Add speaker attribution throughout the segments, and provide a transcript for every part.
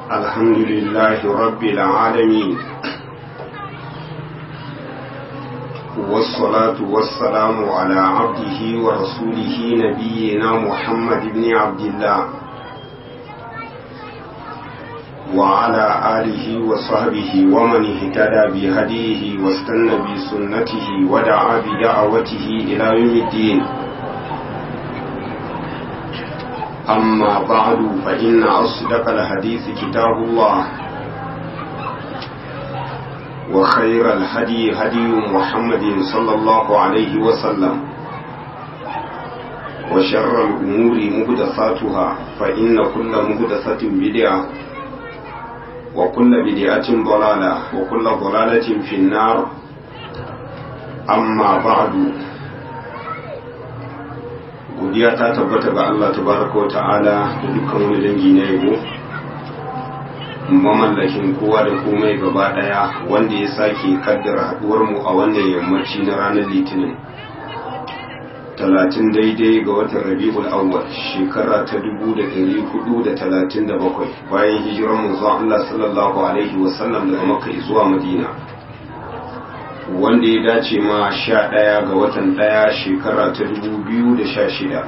Speaker 1: الحمد لله رب العالمين والصلاة والسلام على عبده ورسوله نبينا محمد بن عبد الله وعلى آله وصحبه ومن اهتدى بهديه واستنى بسنته ودعا بدعوته إلى يوم الدين أما بعد فإن أصدق الحديث كتاب الله وخير الهدي هدي محمد صلى الله عليه وسلم وشر الأمور مهدثاتها فإن كل مهدثة بدعة وكل بدعة ضلالة وكل ضلالة في النار أما بعد godiya ta tabbata ga Allah tabaraka wa ta'ala da dukkan wani dangi na yabo mamallakin kowa da komai gaba daya wanda ya sake kaddara haduwar mu a wannan yammaci na ranar litinin talatin daidai ga watan rabi'ul awwal shekara ta dubu da ɗari hudu da talatin da bakwai bayan hijirar manzon Allah sallallahu alaihi wasallam daga makka zuwa madina wanda ya dace ma sha ɗaya ga watan ɗaya shekara ta dubu biyu da sha shida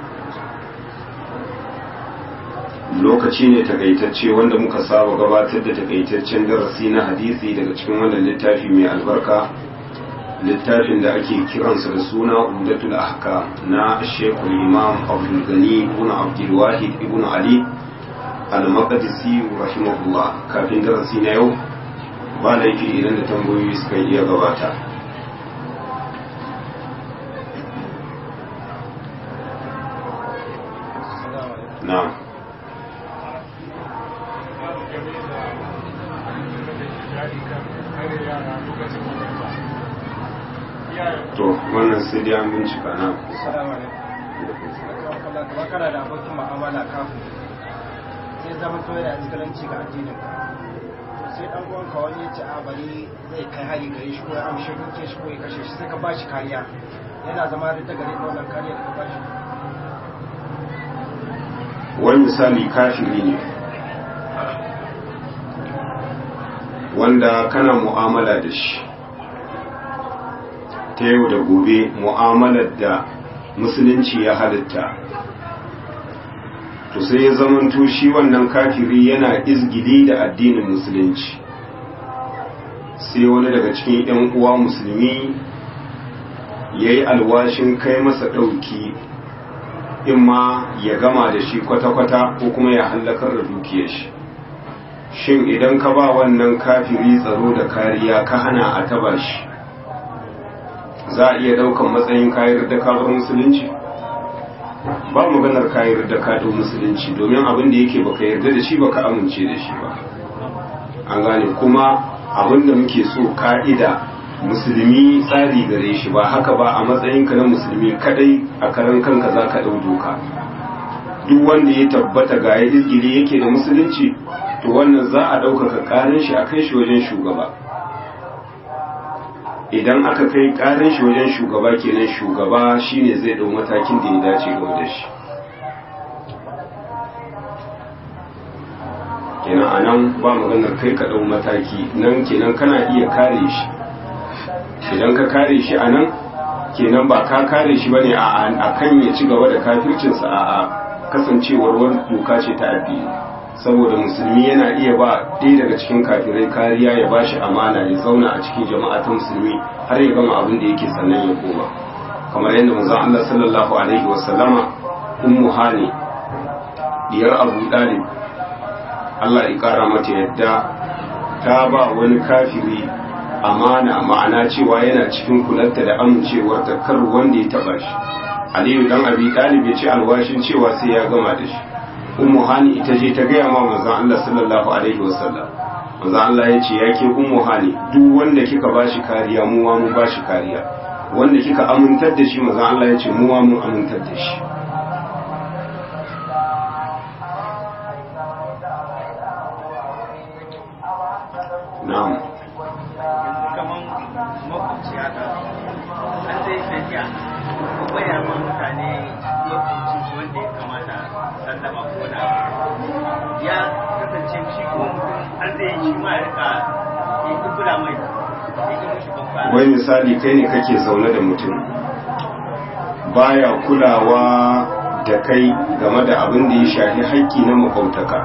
Speaker 1: lokaci ne takaitacce wanda muka saba gabatar da takaitaccen darasi na hadisi daga cikin wannan littafi mai albarka littafin da ake kiransa da suna umdatul ahka na shekul imam abdul gani ibn abdul wahid ibn ali al-maqdisi rahimahullah kafin darasi na yau ba laifi idan da tambayoyi suka iya gabata na to wannan sai dai an bincika na
Speaker 2: kana da abokin ma'amala kafin sai zama to yana iskalanci ga addinin sai dan uwanka wani ya ce a bari zai kai hari gare shi ko ya amshe duke shi ko ya kashe shi sai ka ba shi kariya yana zama da gare da wannan kariya da ka ba shi
Speaker 1: wani misali kafiri ne wanda kana mu'amala da shi ta yau da gobe mu'amalar da musulunci ya halitta to sai ya zamanto shi wannan kafiri yana izgili da addinin musulunci sai wani daga cikin 'yan uwa musulmi ya yi alwashin kai masa ɗauki in ma ya gama da shi kwata-kwata ko kuma ya hallakar da dukiyar shi shin idan ka ba wannan kafiri tsaro da kariya ka hana a taba shi za a iya daukan matsayin kayar da kabar musulunci ba maganar kayar da kaɗo musulunci domin abin da yake baka yarda da shi baka amince da shi ba an gane kuma abin da muke so ka'ida musulmi tsari gare shi ba haka ba a matsayinka na musulmi kadai a karan kanka za ka ɗau doka duk wanda ya tabbata ga ya izgiri yake da musulunci to wannan za a ɗaukaka ƙarin shi a kai shi wajen shugaba idan aka kai ƙarin shi wajen shugaba kenan shugaba shine zai ɗau matakin da ya dace game da shi kenan a nan ba maganar kai ka ɗau mataki nan kenan kana iya kare shi idan ka kare shi a nan kenan ba ka kare shi ba ne a kan ya ci gaba da kafircinsa a kasancewar wani doka ce ta addini saboda musulmi yana iya ba ɗaya daga cikin kafirai kariya ya ba shi amana ya zauna a cikin jama'a ta musulmi har ya gama abin da yake sannan ya koma kamar yadda manzon Allah sallallahu alaihi wasallama ummu hani diyar Abu Dalib Allah ya kara mata yadda ta ba wani kafiri amana ma'ana cewa yana cikin kularta da amincewar ta kar wanda ya taba shi Aliyu dan Abi Talib ya ce alwashin cewa sai ya gama da shi Ummu Hani ita je ta gaya ma manzon Allah sallallahu alaihi wasallam manzon Allah ya ce yake Ummu Hani duk wanda kika bashi kariya mu wa mu bashi kariya wanda kika amintar da shi manzon Allah ya ce mu wa mu amintar da shi na'am
Speaker 2: kaman makwabci haka an sai tafiya ko baya ma mutane lokacin wanda ya kamata sallama ko na ya kasance shi ko mutum
Speaker 3: har zai shi ma ya rika ya ki kula mai ya ki mishi babba
Speaker 1: wai misali kai ne kake zaune da mutum baya kulawa da kai game da abin da ya shafi haƙƙi na makwabtaka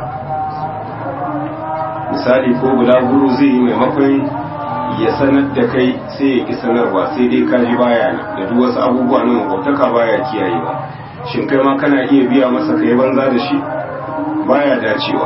Speaker 1: misali ko bulaguro zai yi maimakon ya sanar da kai sai ya ki sanarwa sai dai kaji baya nan da duk wasu abubuwa na makwabtaka baya kiyayewa shin kai ma kana iya biya masa kai banza da shi baya dacewa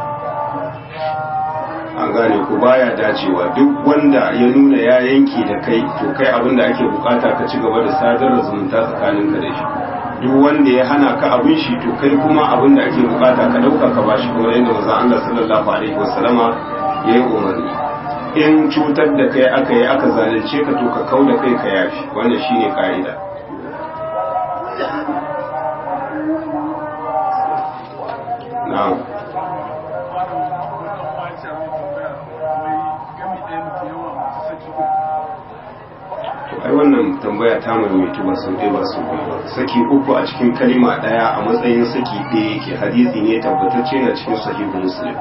Speaker 1: an gane ku baya dacewa duk wanda ya nuna ya yanki da kai to kai abin da ake bukata ka ci gaba da sadar da zumunta tsakaninka da shi duk wanda ya hana ka abin shi to kai kuma abin da ake bukata ka dauka ka bashi kamar yadda manzon Allah sallallahu alaihi wasallama ya yi umarni in cutar da kai aka yi aka zalunce ka to ka kau da kai ka yafi wannan shine ka'ida na'am ai wannan tambaya ta maimaitu ba sau ɗaya ba sau biyu ba saki uku a cikin kalima ɗaya a matsayin saki ɗaya yake hadisi ne tabbatacce na cikin sahihu muslim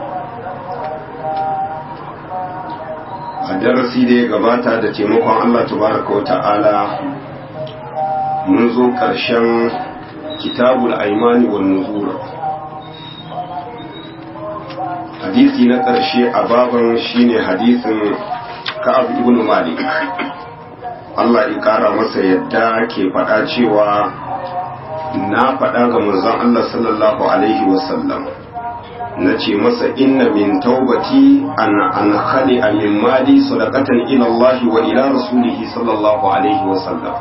Speaker 1: a darasi da ya gabata da taimakon allah tabaraka wa ta'ala mun zo ƙarshen kitabul aimani wa nuzura hadisi na ƙarshe a baban shine hadisin ka'ab ibn malik Allah ya ƙara masa yadda ke faɗa cewa na faɗa ga manzon Allah sallallahu alaihi wasallam na ce masa inna min taubati an an khali min mali sadaqatan ila Allah wa ila rasulihi sallallahu alaihi wasallam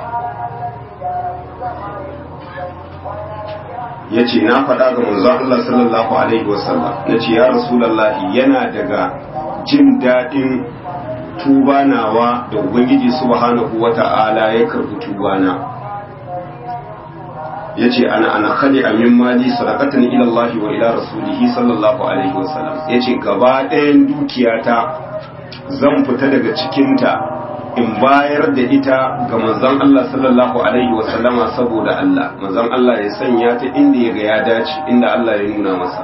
Speaker 1: yace na faɗa ga manzon Allah sallallahu alaihi wasallam nace ya rasulullahi yana daga jin daɗin tuba nawa da ubangiji subhanahu wata'ala ya karbi tubana yace ana ana khali amin mali sadaqatan ila Allah wa ila rasulihi sallallahu alaihi wasallam yace gaba ɗayan dukiyata zan fita daga cikinta in bayar da ita ga manzon Allah sallallahu alaihi wasallama saboda Allah manzon Allah ya sanya ta inda ya ga ya dace inda Allah ya nuna masa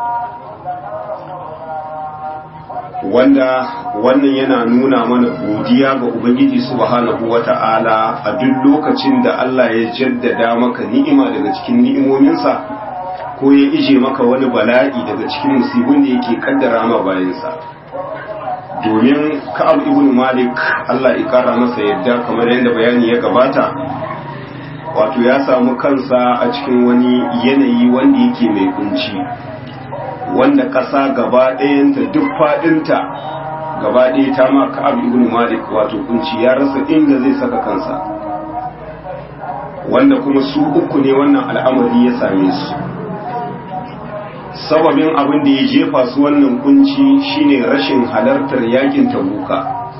Speaker 1: wanda wannan yana nuna mana godiya ga Ubangiji subhanahu wata'ala a duk lokacin da Allah ya jaddada maka ni'ima daga cikin ni'imominsa ko ya ije maka wani bala'i daga cikin musibin da yake kaddara ma bayansa domin ka'ab ibn malik Allah ya kara masa yadda kamar yadda bayani ya gabata wato ya samu kansa a cikin wani yanayi wanda yake mai kunci wanda ƙasa gaba ɗayanta duk faɗinta gaba ɗaya ta ma ka'ab ibn malik wato kunci ya rasa inda zai saka kansa wanda kuma su uku ne wannan al'amari ya same su sababin abin da ya jefa su wannan kunci shine rashin halartar yakin tabuka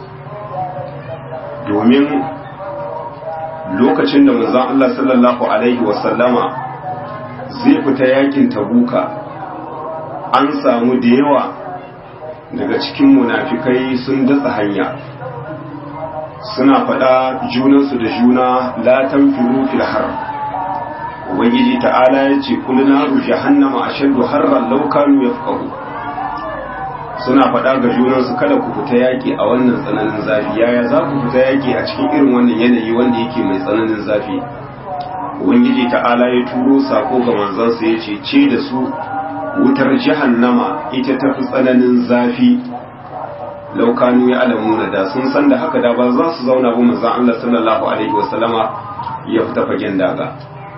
Speaker 1: domin lokacin da manzon Allah sallallahu alaihi wasallama zai fita yakin tabuka an samu da yawa daga cikin munafikai sun datsa hanya suna faɗa junansu da juna la tanfiru fil har ubangiji ta'ala ya ce kullu naru jahannama ashaddu harran law kanu yafqahu suna faɗa ga junansu kada ku fita yaki a wannan tsananin zafi yaya za ku fita yaki a cikin irin wannan yanayi wanda yake mai tsananin zafi ubangiji ta'ala ya turo sako ga manzansa ya ce ce da su wutar jahannama ita ta fi tsananin zafi laukanu ya alamuna da sun san da haka da ba za su zauna ba manzan Allah sallallahu alaihi wasallama ya fita fagen daga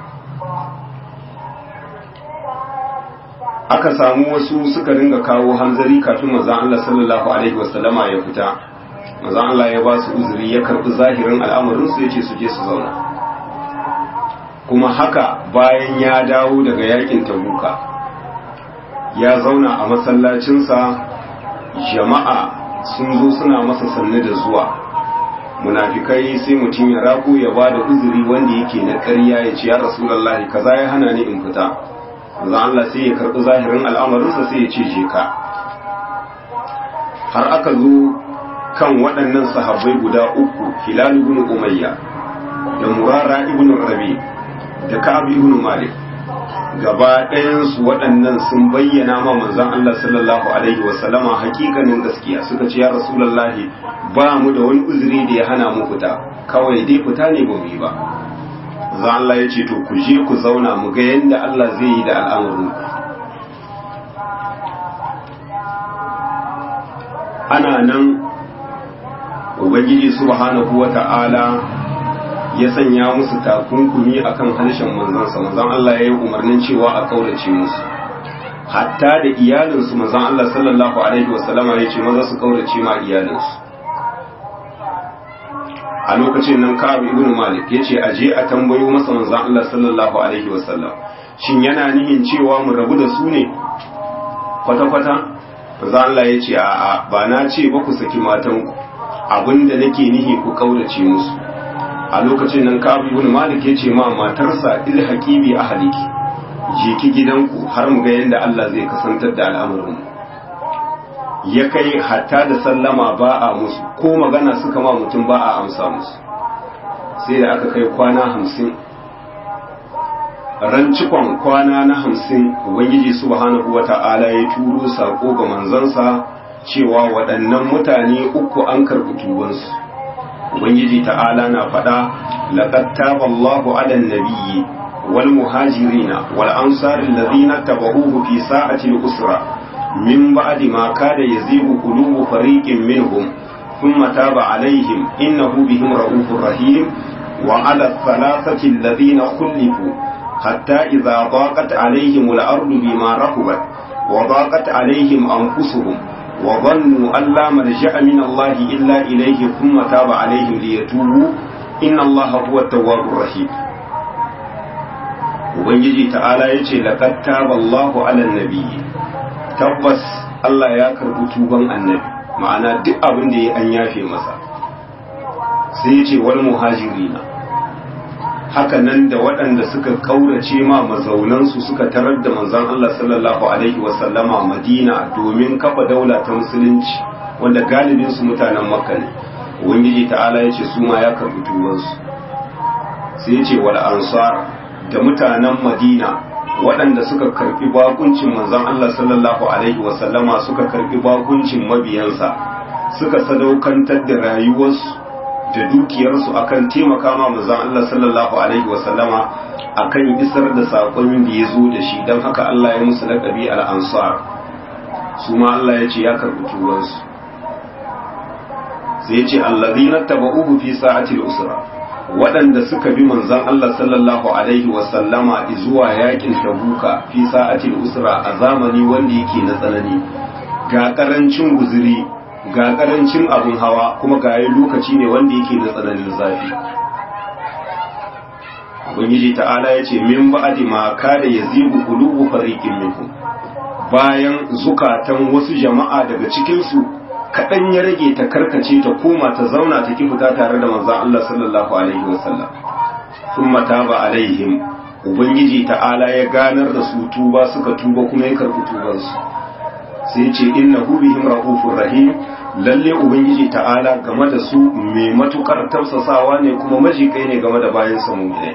Speaker 1: aka samu wasu suka ringa kawo hanzari kafin manzan Allah sallallahu alaihi wasallama ya fita manzan Allah ya ba su uzuri ya karbi zahirin al'amarin su yace su je su zauna kuma haka bayan ya dawo daga yakin tabuka ya zauna a masallacinsa jama'a sun zo suna masa sanne da zuwa munafikai sai mutum ya rago ya ba da uzuri wanda yake na ƙarya ya ce ya rasulullahi kaza ya hana ni in fita manzo Allah sai ya karɓi zahirin al'amarinsa sai ya ce je ka har aka zo kan waɗannan sahabbai guda uku hilal ibn umayya da murara ibn rabi da ka'ab ibn malik gaba ɗayansu waɗannan sun bayyana ma manzon Allah sallallahu alaihi wasallama hakikanin gaskiya suka ce ya rasulullahi ba mu da wani uzuri da ya hana mu fita kawai dai fita ne ba mu yi ba za Allah ya ce to ku je ku zauna mu ga yadda Allah zai yi da al'amarin ana nan ubangiji subhanahu wata'ala ya sanya musu takunkumi akan harshen manzansa manzan Allah ya yi umarnin cewa a kaurace musu hatta da iyalinsu manzan Allah sallallahu alaihi wasallama ya ce maza su kaurace ma iyalinsu a lokacin nan Ka'ab ibn Malik ya ce aje a tambayo masa manzan Allah sallallahu alaihi wasallam shin yana nihin cewa mu rabu da su ne kwata-kwata manzan Allah ya ce a'a ba na ce ba ku saki matanku abinda nake nihi ku kaurace musu a lokacin nan Ka'ab ibn Malik yace ma matarsa ilhaqi bi ahliki je ki gidanku har mu ga yanda Allah zai kasantar da al'amarin ya kai hatta da sallama ba a musu ko magana suka ma mutum ba a amsa musu sai da aka kai kwana hamsin ran cikon kwana na hamsin ubangiji subhanahu wata'ala ya turo sako ga manzansa cewa waɗannan mutane uku an karɓi tubansu ubangiji ta'ala na faɗa laqad taba Allahu 'ala an-nabiyyi wal muhajirina wal ansari alladhina tabahuhu fi sa'ati al-usra min ba'di ma kada yazigu qulubu fariqin minhum thumma taba 'alayhim innahu bihim ra'ufur rahim wa 'ala ath-thalathati alladhina khulifu hatta idha daqat 'alayhim al-ardu bima rahabat wa daqat 'alayhim anfusuhum وظنوا أن لا ملجأ من الله إلا إليه ثم تاب عليهم ليتوبوا إن الله هو التواب الرحيم Ubangiji ta'ala ya ce, Laƙad taba Allahu ala nabiyyi tabbas Allah ya karɓi tuban annabi, ma'ana duk abin da ya an yafe masa. Sai ya ce, wal muhajirina haka nan da waɗanda suka ƙaurace ma mazaunansu suka tarar da manzon Allah sallallahu alaihi wasallama Madina domin kafa daula ta musulunci wanda galibin su mutanen Makka ne Ubangiji ta'ala ya ce su ma ya karɓi tubansu sai ya ce wal ansar da mutanen Madina waɗanda suka karɓi bakuncin manzon Allah sallallahu alaihi wasallama suka karɓi bakuncin mabiyansa suka sadaukantar da rayuwarsu da dukiyarsu akan taimaka ma manzon Allah sallallahu alaihi wa sallama akan isar da sakon da ya zo da shi don haka Allah ya musu laƙabi al-ansar su ma Allah ya ce ya karɓi tuwansu sai ya ce allazina tabauhu fi sa'atil usra waɗanda suka bi manzon Allah sallallahu alaihi wa sallama zuwa yakin tabuka fi sa'atil usra a zamani wanda yake na tsanani ga karancin guzuri ga karancin abin hawa kuma ga yi lokaci ne wanda yake da tsananin zafi ubangiji ta'ala ya ce min ba'adi ma kada ya zibu qulubu fariqin minkum bayan zukatan wasu jama'a daga cikin su kadan ya rage ta karkace ta koma ta zauna ta ki fita tare da manzon Allah sallallahu alaihi wasallam thumma taba alaihim ubangiji ta'ala ya ganar da su tuba suka tuba kuma ya karbi tubansu sai ce innahu bihim raufur rahim lalle ubangiji ta'ala game da su mai matukar tausasawa ne kuma majikai ne game da bayan sa mu'minai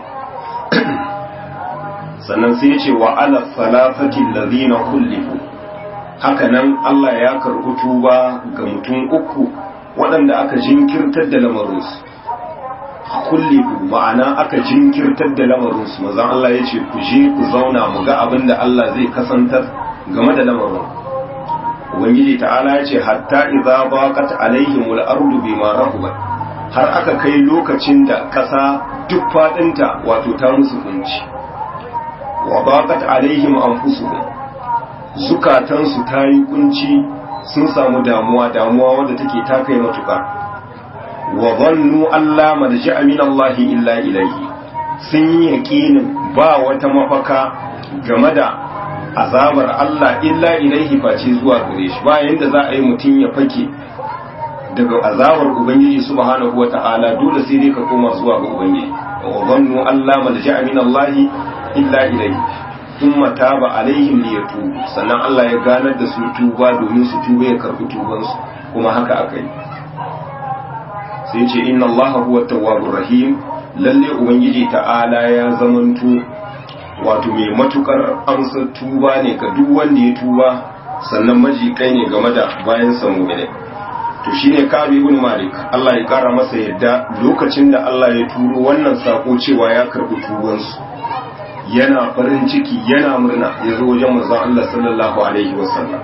Speaker 1: sannan sai ce wa ala salafati allazina kullifu haka nan Allah ya karɓi tuba ga mutum uku waɗanda aka jinkirtar da lamarinsu kullifu ma'ana aka jinkirtar da lamarinsu mazan Allah ya ce ku je ku zauna mu ga abin da Allah zai kasantar game da lamarin ubangiji ta'ala ya ce hatta idza baqat alaihim al-ardu bima rahubat har aka kai lokacin da kasa duk fadinta wato ta musu kunci wa baqat alaihim anfusuhum zukatansu ta yi kunci sun samu damuwa damuwa wanda take ta kai matuka wa dhannu alla marja'a min Allah illa ilayhi sun yi yaqinin ba wata mafaka game da azabar Allah illa ilaihi face zuwa gare shi ba yanda za a yi mutum ya fake daga azabar ubangiji subhanahu wata'ala dole sai dai ka koma zuwa ga ubangiji wa zannu Allah malja'a min Allah illa ilaihi thumma taba alaihim liyatubu sannan Allah ya ganar da su tuba domin su tuba ya karbi tuban su kuma haka aka yi sai ce inna Allah huwa tawwabur rahim lalle ubangiji ta'ala ya zamanto wato mai matukar amsar tuba ne ga duk wanda ya tuba sannan majikai ne game da bayan samu ne to shine Kabi ibn Malik Allah ya kara masa yadda lokacin da Allah ya turo wannan sako cewa ya karbi tubansu yana farin ciki yana murna ya zo wajen manzon Allah sallallahu alaihi wasallam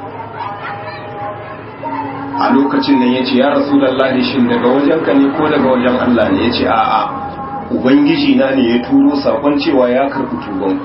Speaker 1: a lokacin nan yace ya rasulullahi shin daga wajenka ne ko daga wajen Allah ne yace a'a ubangiji na ne ya turo sakon cewa ya karbi tuban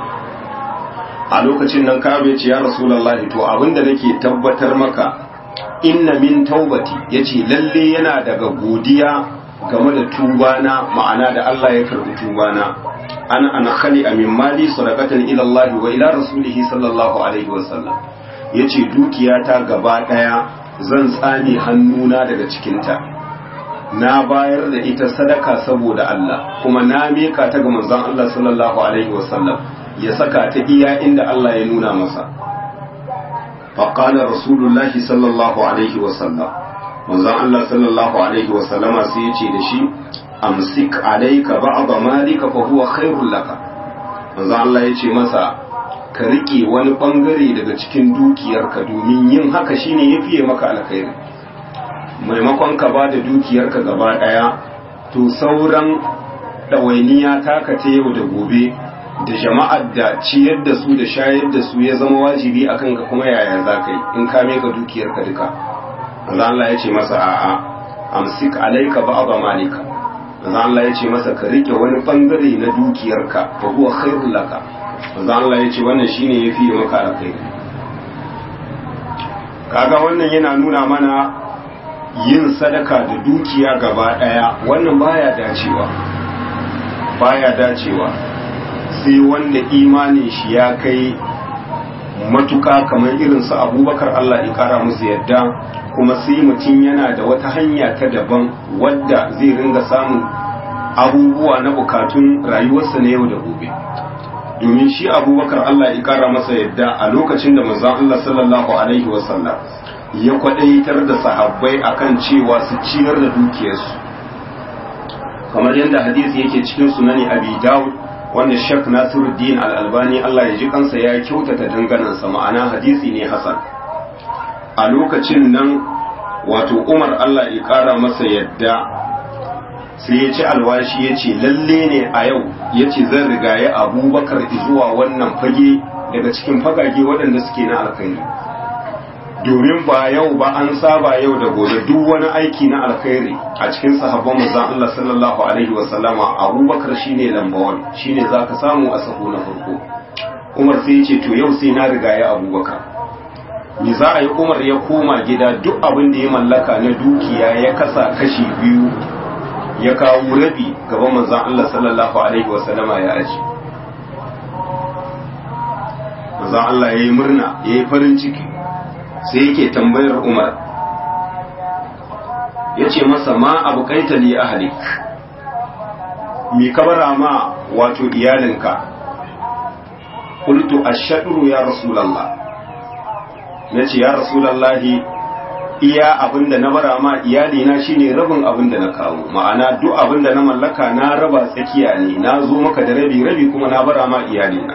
Speaker 1: a lokacin nan kabe yace ya rasulullahi to abinda nake tabbatar maka inna min taubati yace lalle yana daga godiya game da tubana ma'ana da Allah ya karbi tubana ana ana khali min mali sadaqatan ila Allah wa ila rasulihi sallallahu alaihi wasallam yace dukiyata gaba daya zan tsame hannuna daga cikinta na bayar da ita sadaka saboda Allah kuma na mika ta ga manzon Allah sallallahu alaihi wasallam ya saka ta iya inda Allah ya nuna masa faqala rasulullahi sallallahu alaihi wasallam manzon Allah sallallahu alaihi wasallama sai ya ce da shi amsik alayka ba'd malika fa huwa khairul laka manzon Allah ya ce masa ka rike wani bangare daga cikin dukiyarka domin yin haka shine yafiye maka alkhairi maimakon ka ba da dukiyarka gaba daya to sauran ɗawainiya taka ta yau da gobe da jama'ar da ciyar da su da shayar da su ya zama wajibi a kanka kuma yaya za ka yi in ka meka dukiyarka duka manzo Allah ya ce masa a'a amsik alaika ba'd malika manzo Allah ya ce masa ka rike wani bangare na dukiyarka fa huwa khairul laka manzo Allah ya ce wannan shine yafi maka alkhairi kaga wannan yana nuna mana yin sadaka da dukiya gaba daya wannan baya dacewa baya dacewa sai wanda imanin shi ya kai matuka kamar irin su abubakar Allah ya kara musu yadda kuma sai mutum yana da wata hanya ta daban wadda zai ringa samun abubuwa na bukatun rayuwarsa na yau da gobe domin shi abubakar Allah ya kara masa yadda a lokacin da manzon Allah sallallahu alaihi wasallam ya kwadaitar da sahabbai akan cewa su ciyar da dukiyarsu kamar yadda hadisi yake cikin sunani abi dawud wanda shek nasiruddin al-albani Allah ya ji kansa ya kyautata danganansa ma'ana hadisi ne hasan a lokacin nan wato umar Allah ya kara masa yadda sai ya ci alwashi ya ce lalle ne a yau ya ce zan rigaye abubakar zuwa wannan fage daga cikin fagage waɗanda suke na alkhairi domin ba yau ba an saba yau da gobe duk wani aiki na alkhairi a cikin sahabban manzon Allah sallallahu alaihi wa sallama Abubakar shine lamba 1 shine zaka samu a sahu na farko Umar sai ya ce to yau sai na riga ya Abubakar ni za a yi Umar ya koma gida duk abin da ya mallaka na dukiya ya kasa kashi biyu ya kawo rabi gaban manzon Allah sallallahu alaihi wa sallama ya aji manzon Allah yayi murna yayi farin ciki sai yake tambayar umar ya ce masa ma abu kaita li ahalik mi kabara ma wato iyalinka kultu ashadru ya rasulallah na ce ya rasulallahi iya abinda na bara ma iyalina shine rabin abinda na kawo ma'ana duk abinda na mallaka na raba tsakiya ne na zo maka da rabi rabi kuma na bara ma iyalina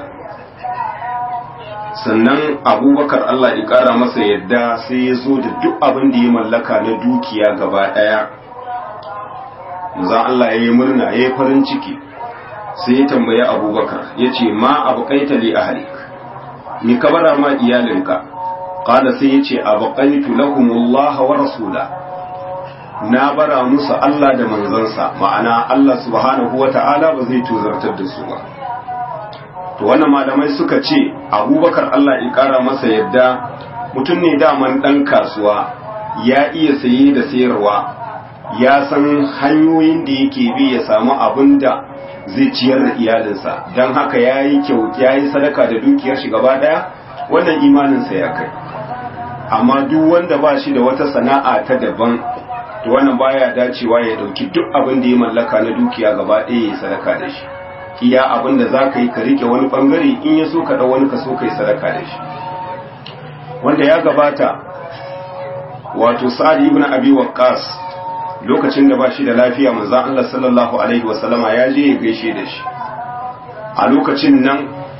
Speaker 1: sannan abubakar Allah ya ƙara masa yadda sai ya zo da duk abin da ya mallaka na dukiya gaba ɗaya zan Allah ya yi murna ya yi farin ciki sai ya tambayi abubakar ya ce ma abu kaita li ahalik ni ka bara ma iyalinka ƙada sai ya ce abu kaitu lahumullah wa rasula na bara musu Allah da manzansa ma'ana Allah subhanahu wa ta'ala ba zai tuzartar da su ba to wannan malamai suka ce abubakar Allah ya kara masa yadda mutum ne daman ɗan kasuwa ya iya saye da sayarwa ya san hanyoyin da yake bi ya samu abin da zai ciyar da iyalinsa don haka ya yi kyau ya yi sadaka da dukiyar shi gaba ɗaya wannan imaninsa ya kai amma duk wanda ba shi da wata sana'a ta daban to wannan baya dacewa ya ɗauki duk abin da ya mallaka na dukiya gaba ɗaya ya yi sadaka da shi iya abin da za ka yi ka rike wani bangare in ya so ka ɗau wani ka so ka yi sadaka da shi wanda ya gabata wato sa'ad ibn abi waqqas lokacin da ba shi da lafiya manzon Allah sallallahu alaihi wasallama ya je ya gaishe da shi a lokacin nan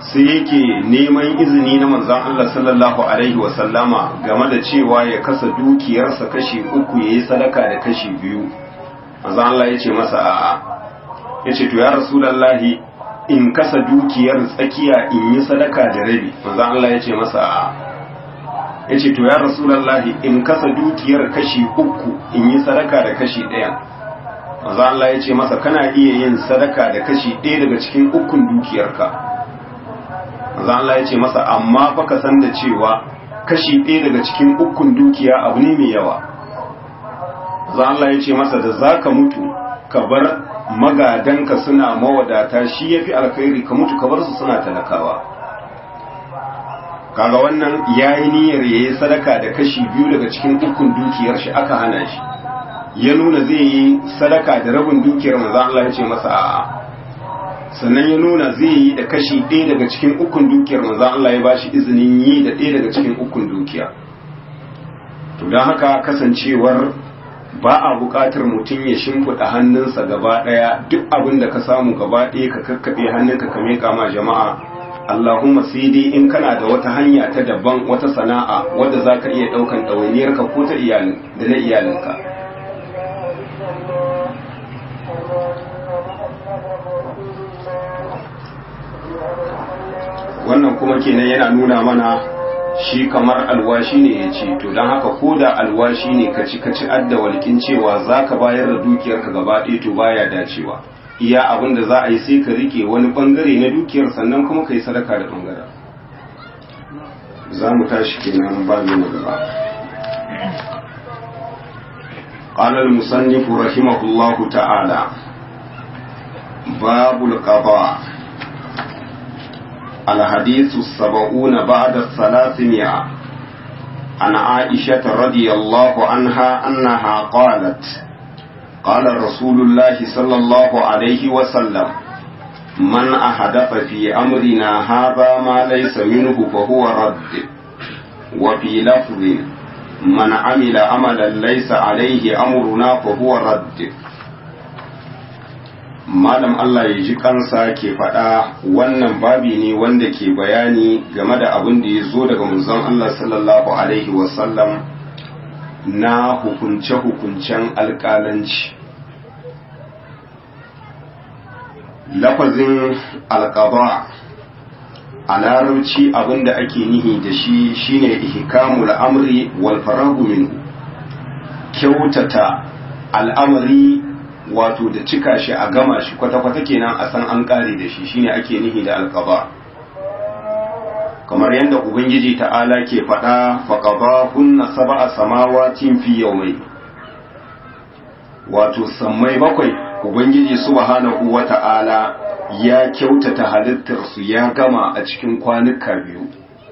Speaker 1: sai yake neman izini na manzon Allah sallallahu alaihi wasallama game da cewa ya kasa dukiyarsa kashi uku yayi sadaka da kashi biyu manzon Allah ya ce masa a'a ya ce to ya rasulallahi in kasa dukiyar tsakiya in yi sadaka da rabi manzon Allah ya ce masa a'a ya ce to ya rasulallahi in kasa dukiyar kashi uku in yi sadaka da kashi ɗaya manzon Allah ya ce masa kana iya yin sadaka da kashi ɗaya daga cikin ukun dukiyarka manzon Allah ya ce masa amma fa ka san da cewa kashi ɗaya daga cikin ukun dukiya abu ne mai yawa manzon Allah ya ce masa da zaka mutu ka bar magadanka suna mawadata shi yafi alkhairi ka mutu ka bar su suna talakawa kaga wannan yayi niyyar yayi sadaka da kashi biyu daga cikin ukun dukiyar shi aka hana shi ya nuna zai yi sadaka da rabin dukiyar manzo Allah ya ce masa a'a sannan ya nuna zai yi da kashi ɗaya daga cikin ukun dukiyar manzo Allah ya bashi izinin yi da ɗaya daga cikin ukun dukiya to don haka kasancewar ba a buƙatar mutum ya shimfiɗa hannunsa gaba ɗaya duk abin da ka samu gaba ɗaya ka kakkaɓe hannunka ka miƙa ma jama'a Allahumma sai dai in kana da wata hanya ta daban wata sana'a wadda za ka iya ɗaukan ɗawainiyarka ko ta iyalin da na iyalinka wannan kuma kenan yana nuna mana shi kamar alwashi ne ya ce to don haka ko da alwashi ne ka ci ka ci adda walƙin cewa za ka bayar da dukiyarka gaba ɗaya to baya dacewa iya abin da za a yi sai ka rike wani bangare na dukiyar sannan kuma ka yi sadaka da bangaren za mu tashi kenan ba mu na gaba قال المصنف رحمه الله تعالى باب القضاء الحديث السبعون بعد الثلاثمائة عن عائشة رضي الله عنها أنها قالت قال رسول الله صلى الله عليه وسلم من أحدث في أمرنا هذا ما ليس منه فهو رد وفي لفظ من عمل عملا ليس عليه أمرنا فهو رد malam Allah ya ji kansa ke faɗa wannan babi ne wanda ke bayani game da abin da ya zo daga manzon Allah sallallahu alaihi wasallam na hukunce-hukuncen alƙalanci lafazin alƙaba a larabci abin da ake nihi da shi shine ihkamul amri wal faragu minhu kyautata al'amari wato da cika shi a gama shi kwata-kwata kenan a san an kare da shi shine ake nihi da alqaba kamar yadda ubangiji ta'ala ke faɗa faqaba kunna sab'a samawatin fi yawmai wato sammai bakwai ubangiji subhanahu wata'ala ya kyautata halittar su ya gama a cikin kwanuka biyu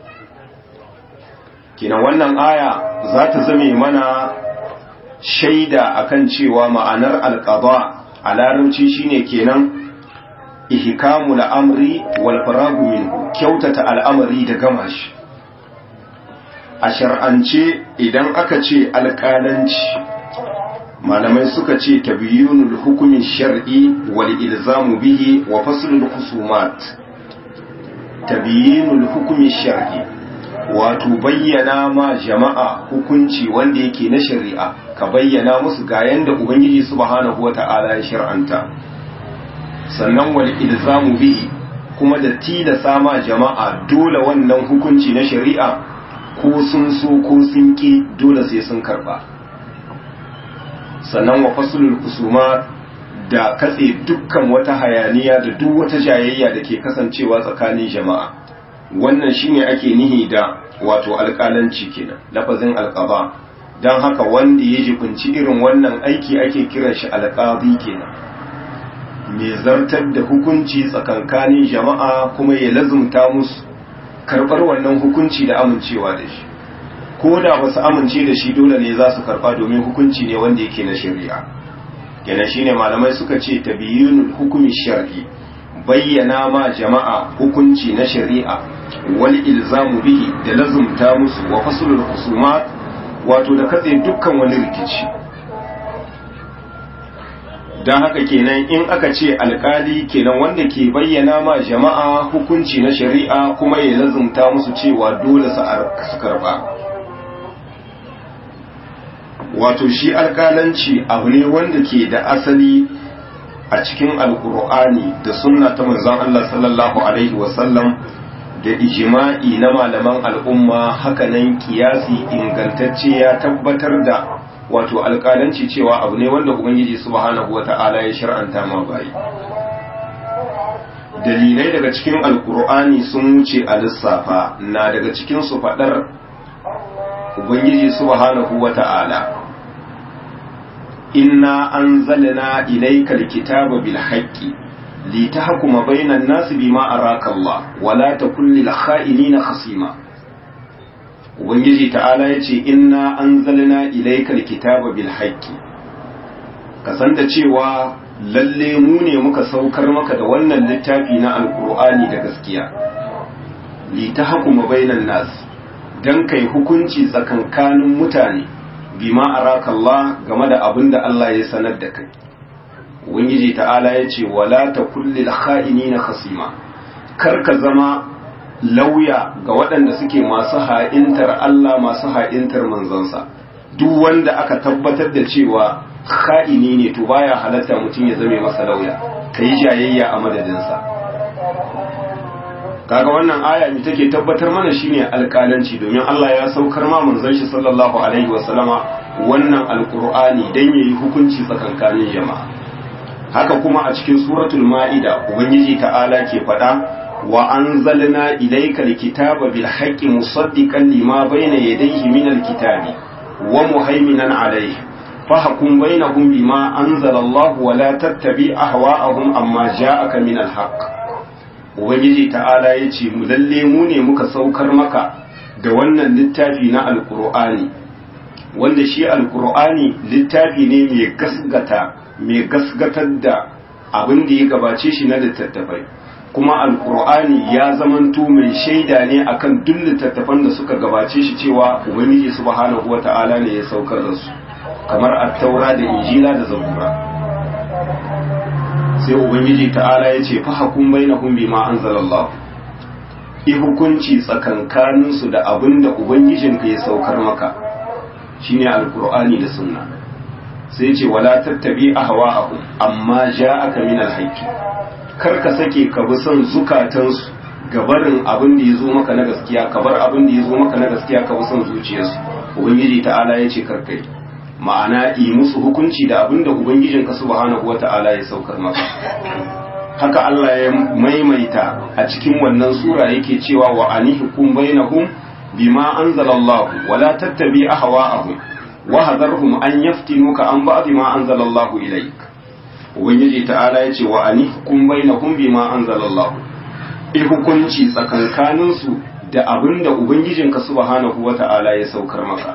Speaker 1: kenan wannan aya za ta zame mana shaida akan cewa ma'anar alqada a larabci shine kenan ihkamu al'amri wal faragu minhu kyautata al'amari da gama shi a shar'ance idan aka ce alƙalanci malamai suka ce tabyinul hukumi shar'i wal ilzamu bihi wa faslul khusumat tabyinul hukumi shar'i wato bayyana ma jama'a hukunci wanda yake na shari'a ka bayyana musu ga yanda ubangiji subhanahu wata'ala ya shar'anta sannan wal ilzamu bihi kuma da tilasa ma jama'a dole wannan hukunci na shari'a ko sun so ko sun ki dole sai sun karba sannan wa faslul kusuma da katse dukkan wata hayaniya da duk wata jayayya da ke kasancewa tsakanin jama'a wannan shine ake nihi da wato alƙalanci kenan lafazin alƙaba don haka wanda ya jibinci irin wannan aiki ake kiran shi alƙabi kenan mai zartar da hukunci tsakankanin jama'a kuma ya lazumta musu karɓar wannan hukunci da amincewa da shi ko da ba su amince da shi dole ne za su karɓa domin hukunci ne wanda yake na shari'a kenan shine malamai suka ce tabiyyunul hukumi shar'i bayyana ma jama'a hukunci na shari'a wal ilzamu bihi da lazumta musu wa faslul husumat wato da katse dukkan wani rikici don haka kenan in aka ce alkali kenan wanda ke bayyana ma jama'a hukunci na shari'a kuma ya lazumta musu cewa dole su karba wato shi alkalanci abu ne wanda ke da asali a cikin alkur'ani da sunna ta manzon Allah sallallahu alaihi wasallam da ijima'i na malaman al'umma hakanan kiyasi ingantacce ya tabbatar da wato alƙalanci cewa abu ne wanda ubangiji subhanahu wata'ala ya shar'anta ma bayi dalilai daga cikin alkur'ani sun wuce a lissafa na daga cikin su faɗar ubangiji subhanahu wata'ala inna anzalna ilayka alkitaba bil haqqi litahkuma bainan nasi bima araka Allah wala takun lil kha'inina khasima ubangiji ta'ala ya ce inna an zalina ilaikal kitaba bil haqqi ka san da cewa lalle mu ne muka saukar maka da wannan littafi na alkur'ani da gaskiya li tahkuma bainan nas dan kai hukunci tsakankanin mutane bima araka Allah game da abin da Allah ya sanar da kai ubangiji ta'ala ya ce wala takul lil kha'inina khasima kar ka zama lauya ga waɗanda suke masu ha'intar Allah masu ha'intar manzansa duk wanda aka tabbatar da cewa ha'ini ne to baya halatta mutum ya zame masa lauya ka yi jayayya a madadinsa kaga wannan aya mai take tabbatar mana shine alƙalanci domin Allah ya saukar ma manzon shi sallallahu alaihi wasallama wannan alqur'ani dan yayi hukunci tsakankanin jama'a haka kuma a cikin suratul ma'ida ubangiji ta'ala ke faɗa وأنزلنا إليك الكتاب بالحق مصدقا لما بين يديه من الكتاب ومهيمنا عليه فحكم بينهم بما أنزل الله ولا تتبع أهواءهم أما جاءك من الحق Ubangiji ta'ala ya ce, Mu lalle mu ne muka saukar maka da wannan littafi na Alƙur'ani, wanda shi Alƙur'ani littafi ne mai gasgata, mai gasgatar da abin da ya gabace shi na littattafai. kuma alkur'ani ya zamanto mai shaida ne akan duk littattafan da suka gabace shi cewa ubangiji subhanahu wata'ala ne ya saukar da su kamar at-taura da injila da zabura sai ubangiji ta'ala ya ce fa hakum bainahum bima anzalallah i hukunci tsakankanin su da abin da ubangijinka ya saukar maka shine alkur'ani da sunna sai ce wala tattabi ahwa'ahum amma ja'aka min al-haqqi kar ka sake ka bi son zukatansu gabarin abin da ya zo maka na gaskiya ka bar abin da ya zo maka na gaskiya ka bi son zuciyarsu ubangiji ta'ala ya ce karkai ma'ana yi musu hukunci da abin da ubangijin ka subhanahu wata'ala ya saukar maka haka Allah ya maimaita a cikin wannan sura yake cewa wa anihkum bainahum bima anzalallahu wala tattabi ahwa'ahum wa hadarhum an yaftinuka an ba'd ma anzalallahu ilayk ubangiji ta'ala ya ce wa anihkum bainahum bima anzalallahu i hukunci tsakankanin su da abin da ubangijinka subhanahu wata'ala ya saukar maka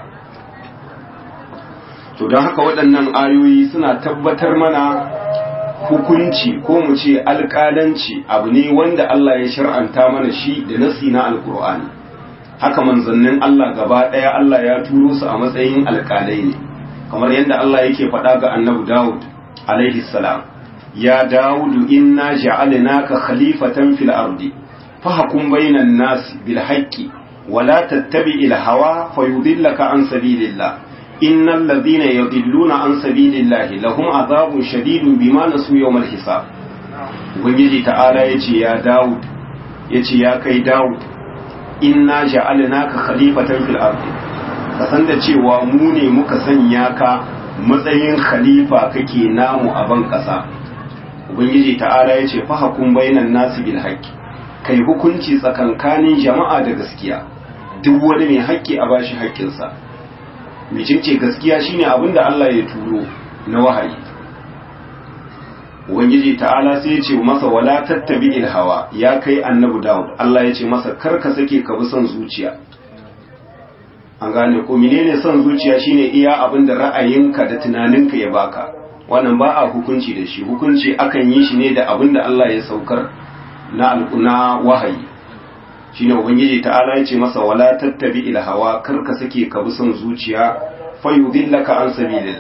Speaker 1: to don haka waɗannan ayoyi suna tabbatar mana hukunci ko mu ce alƙalanci abu ne wanda Allah ya shar'anta mana shi da nasi na alƙur'ani haka manzannin Allah gaba ɗaya Allah ya turo su a matsayin alƙalai ne kamar yadda Allah yake faɗa ga annabi Dawud alaihi salam ya Dawudu inna ja'alnaka khalifatan fil ardi fahkum bainan nas bil haqqi wala tattabi'il hawa fayudillaka an sabilillah innal ladhina yadilluna an sabilillahi lahum adhabun shadidun bima nasu yawmal hisab ubangiji ta'ala yace ya Dawud yace ya kai Dawud inna ja'alnaka khalifatan fil ardi ka san da cewa mu ne muka sanya ka matsayin khalifa kake namu a ban kasa ubangiji ta'ala ya ce fahakun bainan nasu bil haqqi kai hukunci tsakankanin jama'a da gaskiya duk wani mai haƙƙi a bashi haƙƙinsa mecece gaskiya shine abin da Allah ya turo na wahayi ubangiji ta'ala sai ya ce masa wala tattabi il hawa ya kai annabi Dawud Allah ya ce masa kar ka sake ka bi son zuciya an gane ko menene son zuciya shine iya abin da ra'ayinka da tunaninka ya baka wannan ba a hukunci da shi hukunci akan yi shi ne da abin da Allah ya saukar na alƙuna wahayi shine ubangiji ta'ala ya ce masa wala tattabi il hawa kar ka sake ka bi son zuciya fa yudillaka an sabilillah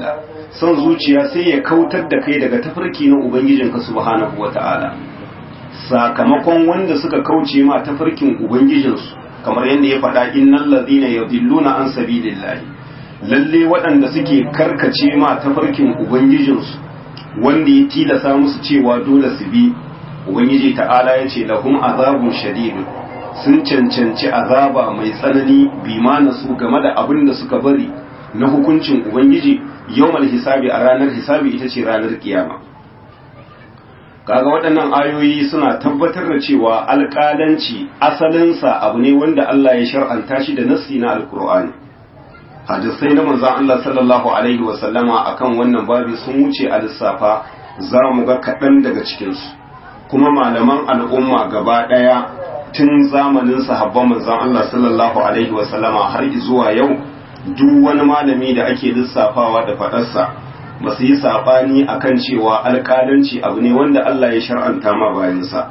Speaker 1: son zuciya sai ya kautar da kai daga tafarki na ubangijinka subhanahu wata'ala sakamakon wanda suka kauce ma tafarkin ubangijinsu kamar yadda ya faɗa innal ladina yadilluna an sabilillahi lalle waɗanda suke karkace ma tafarkin ubangijinsu wanda ya tilasa musu cewa dole su bi ubangiji ta'ala ya ce lahum azabun shadid sun cancanci azaba mai tsanani bima su game da abin da suka bari na hukuncin ubangiji yawmal hisabi a ranar hisabi ita ce ranar kiyama kaga waɗannan ayoyi suna tabbatar da cewa alƙalanci asalinsa abu ne wanda Allah ya shar'anta shi da nassi na alkur'ani hadisai na manzon Allah sallallahu alaihi wa sallama akan wannan babi sun wuce a lissafa za mu ga kaɗan daga cikinsu kuma malaman al'umma gaba ɗaya tun zamanin sahabban manzon Allah sallallahu alaihi wa sallama har zuwa yau duk wani malami da ake lissafawa da faɗarsa ba su yi saɓani a kan cewa alƙalanci abu ne wanda Allah ya shar'anta ma bayansa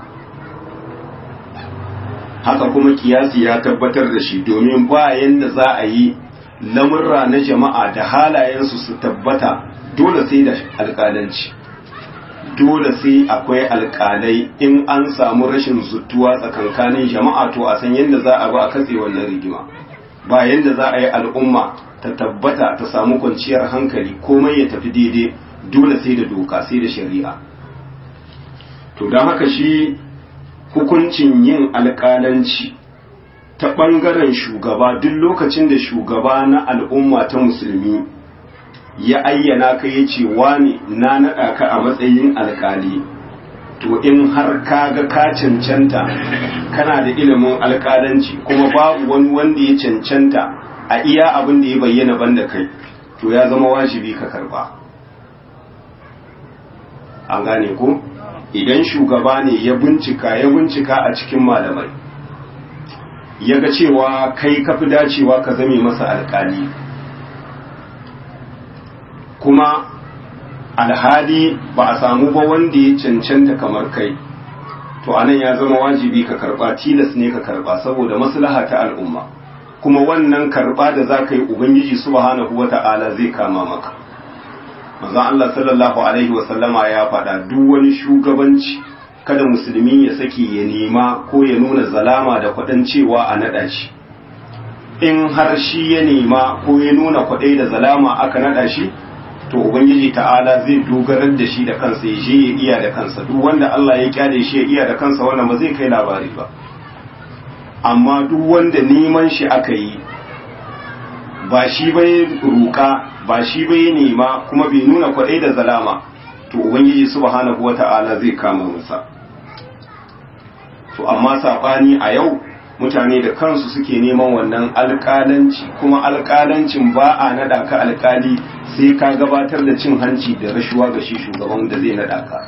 Speaker 1: haka kuma kiyasi ya tabbatar da shi domin bayan da za a yi lamurra na jama'a da halayensu su tabbata dole sai da alƙalanci dole sai akwai alƙalai in an samu rashin zutuwa tsakankanin jama'a to a san yadda za a ba a katse wannan rigima ba yadda za a yi al'umma ta tabbata ta samu kwanciyar hankali komai ya tafi daidai dole sai da doka sai da shari'a to don haka shi hukuncin yin alƙalanci ta ɓangaren shugaba duk lokacin da shugaba na al'umma ta musulmi ya ayyana ka ya ce wani na naɗa ka a matsayin alƙali to in har ka ga ka cancanta kana da ilimin alƙalanci kuma babu wani wanda ya cancanta a iya abin da ya bayyana banda kai to ya zama wajibi ka karba an gane ko idan shugaba ne ya bincika ya bincika a cikin malamai ya ga cewa kai kafi dacewa ka zame masa alkali kuma alhali ba a samu ba wanda ya cancanta kamar kai to anan ya zama wajibi ka karba tilas ne ka karba saboda maslaha ta al'umma kuma wannan karba da za ka yi ubangiji subhanahu wata'ala zai kama maka manzon Allah sallallahu alaihi wasallama ya faɗa duk wani shugabanci kada musulmi ya saki ya nema ko ya nuna zalama da kwaɗan cewa a naɗa shi in har shi ya nema ko ya nuna kwaɗai da zalama aka naɗa shi to ubangiji ta'ala zai dogarar da shi da kansa ya je ya iya da kansa duk wanda Allah ya kyale shi ya iya da kansa wannan ba zai kai labari ba amma duk wanda neman shi aka yi ba shi bai ruka ba shi bai nema kuma bai nuna kwaɗai da zalama to ubangiji subhanahu wata'ala zai kama masa to amma saɓani a yau mutane da kansu suke neman wannan alƙalanci kuma alƙalancin ba a naɗa ka alƙali sai ka gabatar da cin hanci da rashuwa ga shi shugaban da zai naɗa ka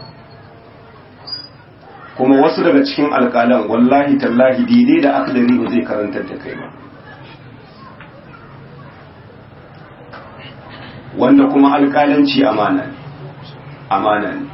Speaker 1: kuma wasu daga cikin alƙalan wallahi tallahi daidai da akadari ba zai karantar da kai ba wanda kuma alƙalanci amana ne amana ne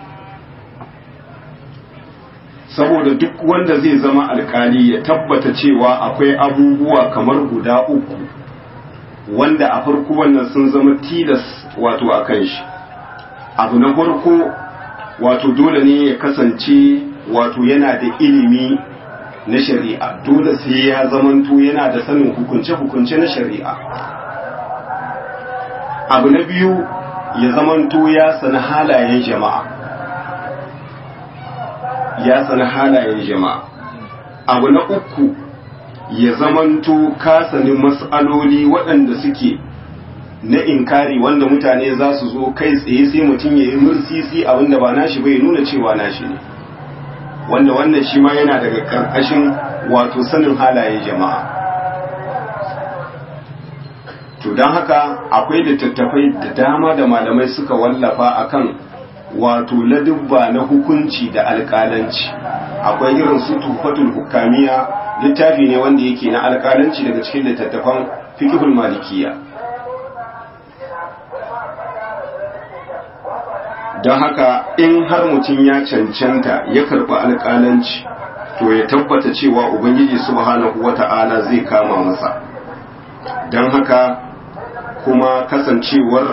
Speaker 1: saboda duk wanda zai zama alkali ya tabbata cewa akwai abubuwa kamar guda uku wanda a farko wannan sun zama tilas wato a kan shi abu na farko wato dole ne ya kasance wato yana da ilimi na shari'a dole sai ya zamanto yana da sanin hukunce-hukunce na shari'a abu na biyu ya zamanto ya sani halayen jama'a ya sani halayen jama'a abu na uku ya zamanto ka sani mas'aloli waɗanda suke na inkari wanda mutane za su zo kai tsaye sai mutum ya yi mursisi abinda ba nashi bai nuna cewa nashi ne wanda wannan shi ma yana daga ƙarƙashin wato sanin halayen jama'a to don haka akwai littattafai da dama da malamai suka wallafa akan wato ladubba na hukunci da alƙalanci akwai irin su tufatul hukamiya littafi ne wanda yake na alƙalanci daga cikin littattafan fiqhul malikiya don haka in har mutum ya cancanta ya karɓi alƙalanci to ya tabbata cewa ubangiji subhanahu wata'ala zai kama masa don haka kuma kasancewar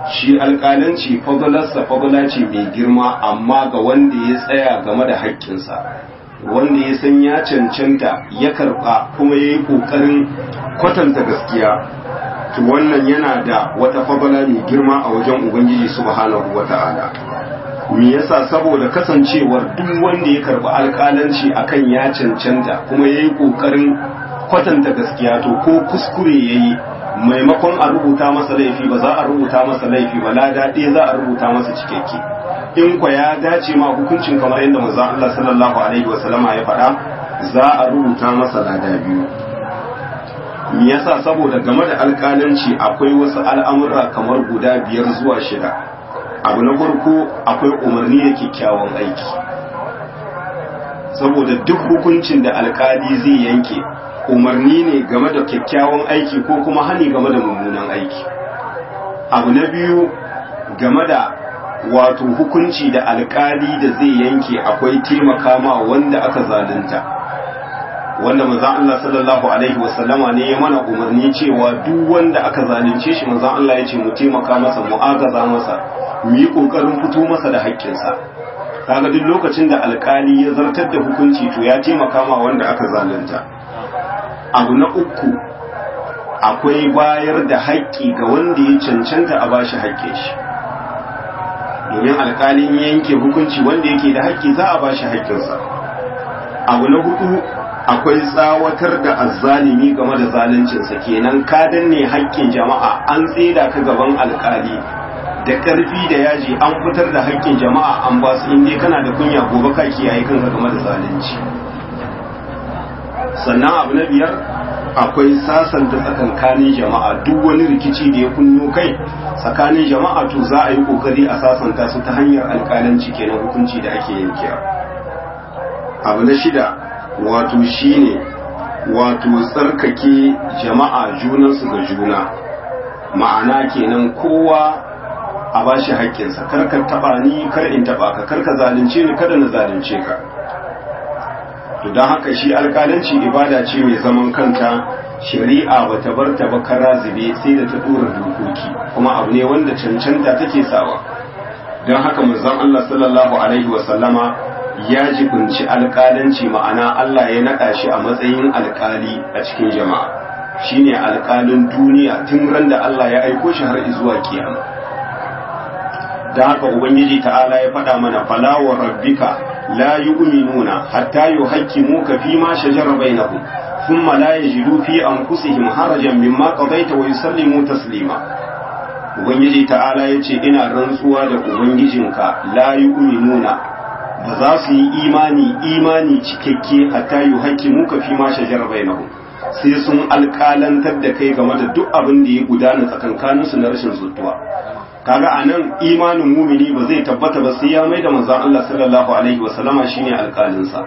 Speaker 1: shi alƙalanci fadalarsa fadala ce mai girma amma ga wanda ya tsaya game da haƙƙinsa wanda ya san ya cancanta ya karɓa kuma ya yi ƙoƙarin kwatanta gaskiya to wannan yana da wata fadala mai girma a wajen ubangiji subhanahu wata'ala me yasa saboda kasancewar duk wanda ya karɓi alƙalanci akan ya cancanta kuma ya yi ƙoƙarin kwatanta gaskiya to ko kuskure ya yi maimakon a rubuta masa laifi ba za a rubuta masa laifi ba lada ɗaya za a rubuta masa cikakke in kwa ya dace ma hukuncin kamar yadda manzo Allah sallallahu alaihi wasallama ya faɗa za a rubuta masa lada biyu me yasa saboda game da alƙalanci akwai wasu al'amura kamar guda biyar zuwa shida abu na farko akwai umarni da kyakkyawan aiki saboda duk hukuncin da alƙali zai yanke umarni ne game da kyakkyawan aiki ko kuma hani game da mummunan aiki abu na biyu game da wato hukunci da alkali da zai yanke akwai taimaka ma wanda aka zalunta wanda manzon Allah sallallahu alaihi wasallama ne ya mana umarni cewa duk wanda aka zalunce shi manzon Allah ya ce mu taimaka masa mu agaza masa mu yi kokarin fito masa da haƙƙinsa kaga duk lokacin da alkali ya zartar da hukunci to ya taimaka ma wanda aka zalunta abu na uku akwai bayar da haƙƙi ga wanda ya cancanta a bashi haƙƙin shi domin alƙalin yanke hukunci wanda yake da haƙƙi za a bashi haƙƙinsa abu na hudu akwai tsawatar da azzalimi game da zaluncinsa kenan ka danne haƙƙin jama'a an tseda ka gaban alƙali da ƙarfi da yaji an fitar da haƙƙin jama'a an ba su inda kana da kunya gobe ka kiyaye kanka game da zalunci sannan abu na biyar akwai sasanta tsakankanin jama'a duk wani rikici da ya kunno kai tsakanin jama'a to za a yi kokari a sasanta su ta hanyar alkalanci kenan hukunci da ake yankewa abu na shida wato shine wato tsarkake jama'a junansu ga juna ma'ana kenan kowa a bashi haƙƙinsa kar ka taɓa ni kar in taɓa ka kar ka zalunce ni kada na zalunce ka to don haka shi alƙalanci ibada ce mai zaman kanta shari'a ba ta bar ta ba kara zube sai da ta dora dokoki kuma abu ne wanda cancanta take sawa don haka manzon Allah sallallahu alaihi wa sallama ya jibinci alƙalanci ma'ana Allah ya naɗa shi a matsayin alƙali a cikin jama'a shine alƙalin duniya tun ran da Allah ya aiko shi har zuwa kiyama da haka ubangiji ta'ala ya faɗa mana fala wa rabbika la yu'minuna hatta yuhaqqimuka fi ma shajara bainahum thumma la yajidu fi anfusihim harajan mimma qadaita wa yusallimu taslima ubangiji ta'ala yace ina rantsuwa da ubangijinka la yu'minuna ba za su yi imani imani cikakke hatta yuhaqqimuka fi ma shajara bainahum sai sun alƙalantar da kai game da duk abin da ya gudana tsakankaninsu na rashin zutuwa kaga anan imanin mumini ba zai tabbata ba sai ya mai da manzon Allah sallallahu alaihi wasallama shine alƙalinsa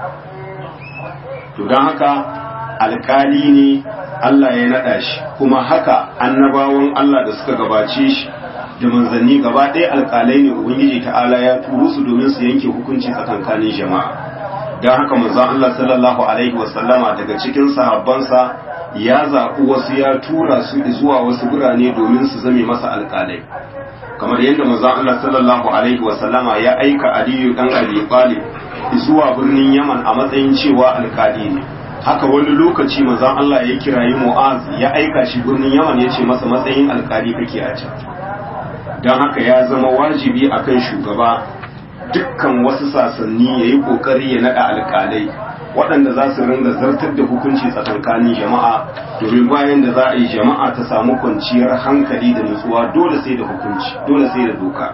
Speaker 1: to don haka alƙali ne Allah ya naɗa shi kuma haka annabawan Allah da suka gabace shi da manzanni gaba ɗaya alƙalai ne ubangiji ta'ala ya turo su domin su yanke hukunci tsakankanin jama'a don haka manzon Allah sallallahu alaihi wasallama daga cikin sahabbansa ya zaɓi wasu ya tura su zuwa wasu birane domin su zame masa alƙalai kamar yadda manzon Allah sallallahu alaihi wasallama ya aika Aliyu dan Abi Talib zuwa birnin Yaman a matsayin cewa alƙali ne haka wani lokaci manzon Allah ya kirayi Mu'az ya aika shi birnin Yaman ya ce masa matsayin alƙali kake a can don haka ya zama wajibi akan shugaba dukkan wasu sasanni ya yi ƙoƙari ya naɗa alƙalai waɗanda za su ringa zartar da hukunci tsakankanin jama'a domin bayan da za a yi jama'a ta samu kwanciyar hankali da nutsuwa dole sai da hukunci dole sai da doka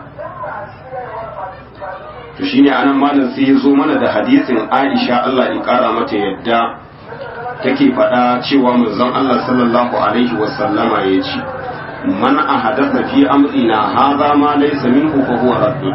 Speaker 1: to shine anan malam sai ya zo mana da hadisin Aisha Allah ya kara mata yadda take faɗa cewa manzon Allah sallallahu alaihi wasallama ya ce man ahadatha fi amrina hadha ma laysa minhu fa huwa raddun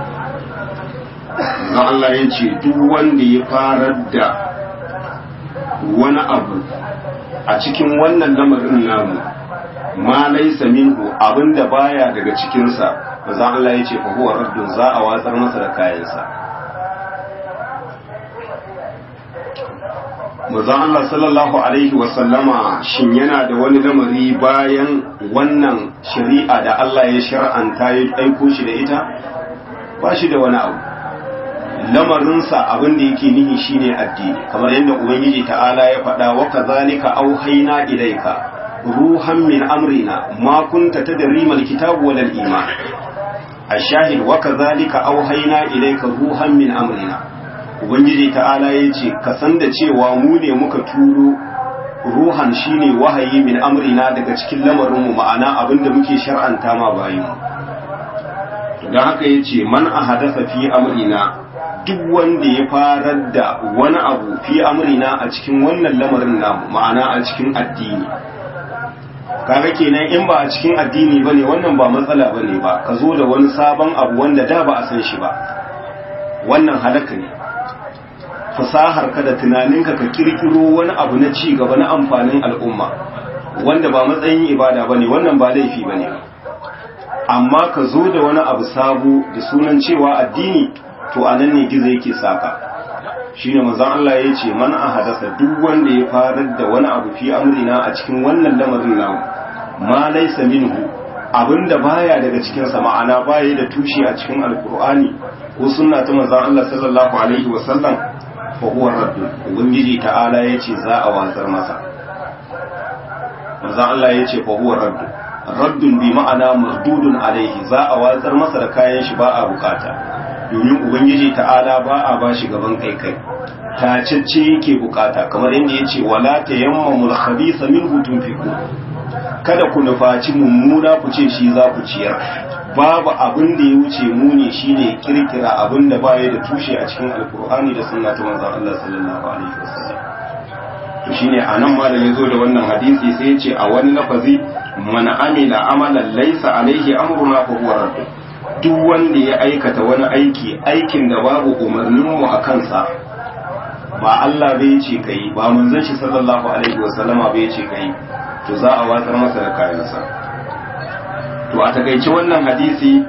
Speaker 1: na Allah ya ce duk wanda ya farar da wani abu a cikin wannan lamarin namu ma laisa minhu abinda baya daga cikinsa maza Allah ya ce fa huwa raddun za a watsar masa da kayansa manzon Allah sallallahu alaihi wasallama shin yana da wani lamari bayan wannan shari'a da Allah ya shar'anta ya aiko shi da ita ba shi da wani abu lamarinsa abin da yake nihi shine addini kamar yadda ubangiji ta'ala ya faɗa wa kazalika auhayna ilayka ruhan min amrina ma kunta tadri mal kitabu wal iman ashahid wa kazalika auhayna ilayka ruhan min amrina ubangiji ta'ala yace ka san da cewa mu ne muka turo ruhan shine wahayi min amrina daga cikin lamarinmu ma'ana abinda muke shar'anta ma bayin don haka yace man ahadatha fi amrina duk wanda ya farar da wani abu fi amrina a cikin wannan lamarin namu ma'ana a cikin addini kaga kenan in ba a cikin addini bane wannan ba matsala bane ba ka zo da wani sabon abu wanda da ba a san shi ba wannan halaka ne fasahar ka da tunaninka ka kirkiro wani abu na ci gaba na amfanin al'umma wanda ba matsayin ibada bane wannan ba laifi bane amma ka zo da wani abu sabo da sunan cewa addini to anan ne gizo yake saka shine manzon Allah ya ce man ahadasa duk wanda ya farar da wani abu fi amrina a cikin wannan lamarin namu ma laysa minhu abinda baya daga cikin sa ma'ana baya da tushe a cikin alqur'ani ko sunna ta manzon Allah sallallahu alaihi wasallam fa huwa raddun ubangiji ta'ala yace za a watsar masa manzon Allah yace fa huwa raddun raddun bi ma'ana mardudun alaihi za a watsar masa da kayan shi ba a bukata domin ubangiji ta'ala ba a ba shi gaban kai kai tacecce yake bukata kamar yadda ya ce wala ta yamma mulkhabisa min hutun fiku kada ku nufaci mummuna ku ce shi za ku ciyar babu abin da ya wuce muni shine kirkira abin da baya da tushe a cikin alkur'ani da sunna ta manzon Allah sallallahu alaihi wasallam to shine anan ma da yazo da wannan hadisi sai ya ce a wani lafazi man amila amalan laysa alaihi amruna fa huwa radd duk wanda ya aikata wani aiki aikin da babu umarninmu a kansa ba Allah bai ce kai ba manzon shi sallallahu alaihi wasallama bai ce kai to za a watsar masa da kayansa to a takaice wannan hadisi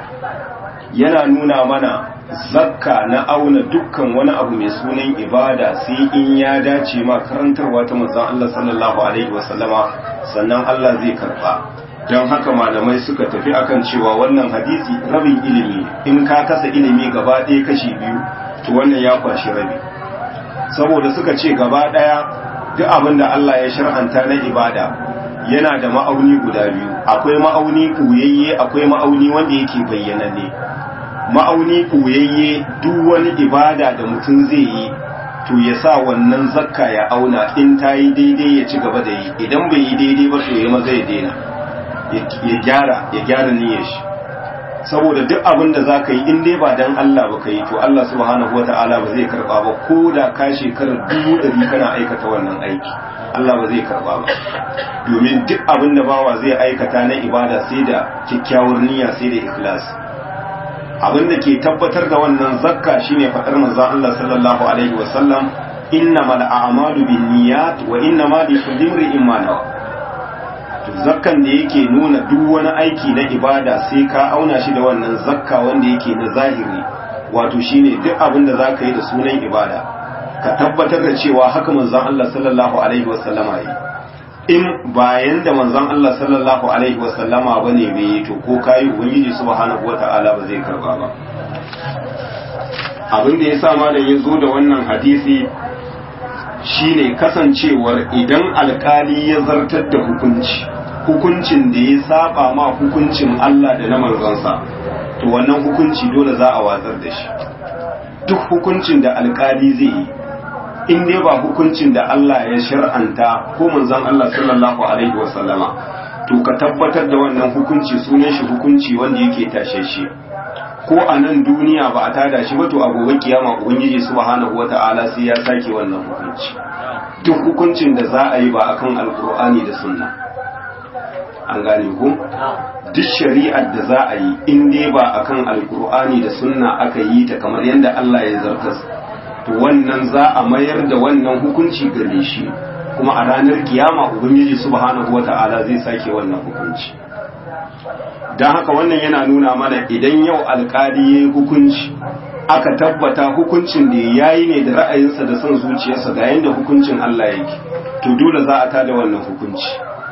Speaker 1: yana nuna mana zakka na auna dukkan wani abu mai sunan ibada sai in ya dace ma karantarwa ta manzon Allah sallallahu alaihi wasallama sannan Allah zai karba don haka malamai suka tafi akan cewa wannan hadisi rabin ilimi in ka kasa ilimi gaba ɗaya kashi biyu to wannan ya kwashi rabi saboda suka ce gaba ɗaya duk abin da Allah ya shar'anta na ibada yana da ma'auni guda biyu akwai ma'auni kuyayye akwai ma'auni wanda yake bayyananne ma'auni kuyayye duk wani ibada da mutum zai yi to ya sa wannan zakka ya auna in ta yi daidai ya ci gaba da yi idan bai yi daidai ba to ya maza ya daina ya gyara ya gyara niyyar shi saboda duk abin da za ka yi in dai ba dan Allah ba ka yi to Allah subhanahu wata'ala ba zai karba ba ko da ka shekarar dubu ɗari kana aikata wannan aiki Allah ba zai karba ba domin duk abin da bawa zai aikata na ibada sai da kyakkyawar niyya sai da ikhlas abin da ke tabbatar da wannan zakka shine faɗar manzon Allah sallallahu alaihi wa sallam innamal a'malu binniyat wa innamal likulli imrin ma nawa zakkan da yake nuna duk wani aiki na ibada sai ka auna shi da wannan zakka wanda yake na zahiri wato shine duk abin da za ka yi da sunan ibada ka tabbatar da cewa haka manzon Allah sallallahu alaihi wasallama yi in bayan da manzon Allah sallallahu alaihi wasallama bane bai yi to ko kai ubangiji subhanahu wata'ala ba zai karba ba abin da yasa malam ya zo da wannan hadisi shine kasancewar idan alkali ya zartar da hukunci hukuncin da ya saba ma hukuncin Allah da na manzonsa to wannan hukunci dole za a watsar da shi duk hukuncin da alkali zai yi in dai ba hukuncin da Allah ya shar'anta ko manzon Allah sallallahu alaihi wasallama to ka tabbatar da wannan hukunci sunan shi hukunci wanda yake tashe shi ko a nan duniya ba a tada shi ba to a gobe kiyama ubangiji subhanahu wata'ala sai ya sake wannan hukunci duk hukuncin da za a yi ba akan alkur'ani da sunna an gane ku duk shari'ar da za a yi in dai ba akan alkur'ani da sunna aka yi ta kamar yadda Allah ya zartas to wannan za a mayar da wannan hukunci gare shi kuma a ranar kiyama ubangiji subhanahu wata'ala zai sake wannan hukunci don haka wannan yana nuna mana idan yau alkali ya yi hukunci aka tabbata hukuncin da ya yi ne da ra'ayinsa da son zuciyarsa ga yadda hukuncin Allah yake to dole za a tada wannan hukunci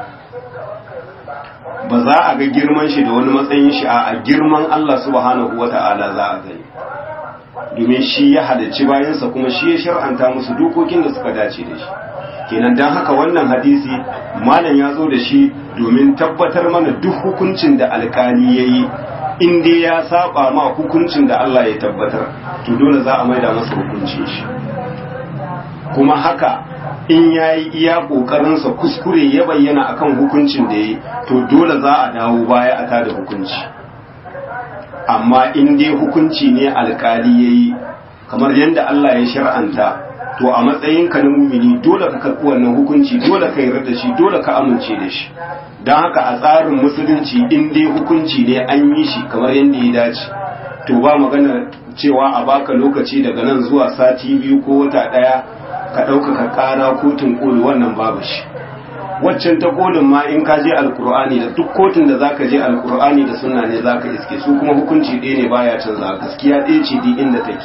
Speaker 1: ba za a ga girman shi da wani matsayin shi a girman Allah subhanahu wata'ala za a gani domin shi ya halicci bayansa kuma shi ya shar'anta musu dokokin da suka dace da shi kenan don haka wannan hadisi malam ya zo da shi domin tabbatar mana duk hukuncin da alkali ya yi in dai ya saba ma hukuncin da Allah ya tabbatar to dole za a maida masa hukuncin shi kuma haka in ya yi iya ƙoƙarinsa kuskure ya bayyana akan hukuncin da ya yi to dole za a dawo baya a tada hukunci amma in dai hukunci ne alkali ya yi kamar yadda Allah ya shar'anta to a matsayin ka na mumini dole ka karɓi wannan hukunci dole ka yarda da shi dole ka amince da shi don haka a tsarin musulunci in dai hukunci ne an yi shi kamar yadda ya dace to ba magana cewa a baka lokaci daga nan zuwa sati biyu ko wata ɗaya ka ɗaukaka ƙara kotun koli wannan babu shi waccan ta kolin ma in ka je alkur'ani da duk kotun da zaka je alkur'ani da sunna ne zaka iske su kuma hukunci ɗaya ne baya canza gaskiya ɗaya ce duk inda take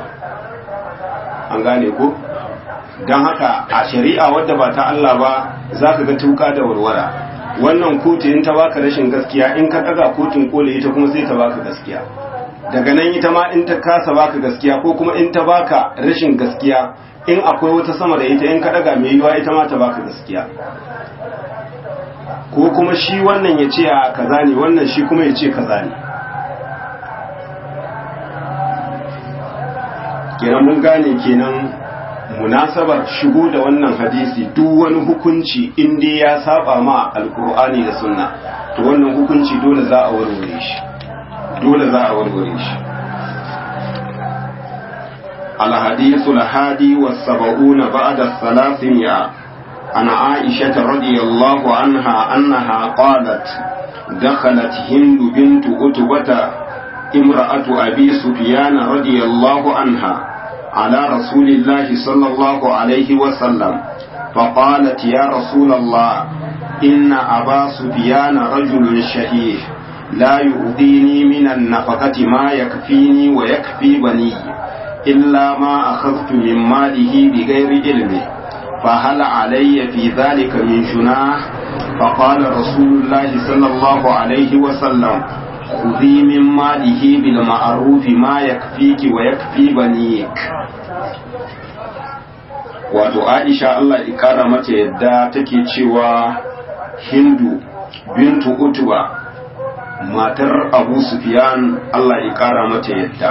Speaker 1: an gane ko don haka a shari'a wadda ba ta Allah ba za ka ga tuka da warwara wannan kotu in ta baka rashin gaskiya in ka ɗaga kotun koli ita kuma sai ta baka gaskiya daga nan ita ma in ta kasa baka gaskiya ko kuma in ta baka rashin gaskiya in akwai wata sama da ita in ka ɗaga mai yiwa ita ma ta baka gaskiya ko kuma shi wannan ya ce a kaza ne wannan shi kuma ya ce kaza ne kenan mun gane kenan munasabar shigo da wannan hadisi duk wani hukunci in dai ya saba ma alkur'ani da sunna to wannan hukunci dole za a warware shi dole za a warware shi الحديث الهادي والسبعون بعد الثلاثمائة عن عائشة رضي الله عنها أنها قالت دخلت هند بنت أتبة امرأة أبي سفيان رضي الله عنها على رسول الله صلى الله عليه وسلم فقالت يا رسول الله إن أبا سفيان رجل شهيه لا يؤذيني من النفقة ما يكفيني ويكفي بني إلا ما أخذت من ماله بغير علمه فهل علي في ذلك من جناح فقال رسول الله صلى الله عليه وسلم خذي من ماله بالمعروف ما يكفيك ويكفي بنيك wato aisha Allah ikara mata yadda take cewa hindu bintu utuba matar abu sufyan Allah ikara mata yadda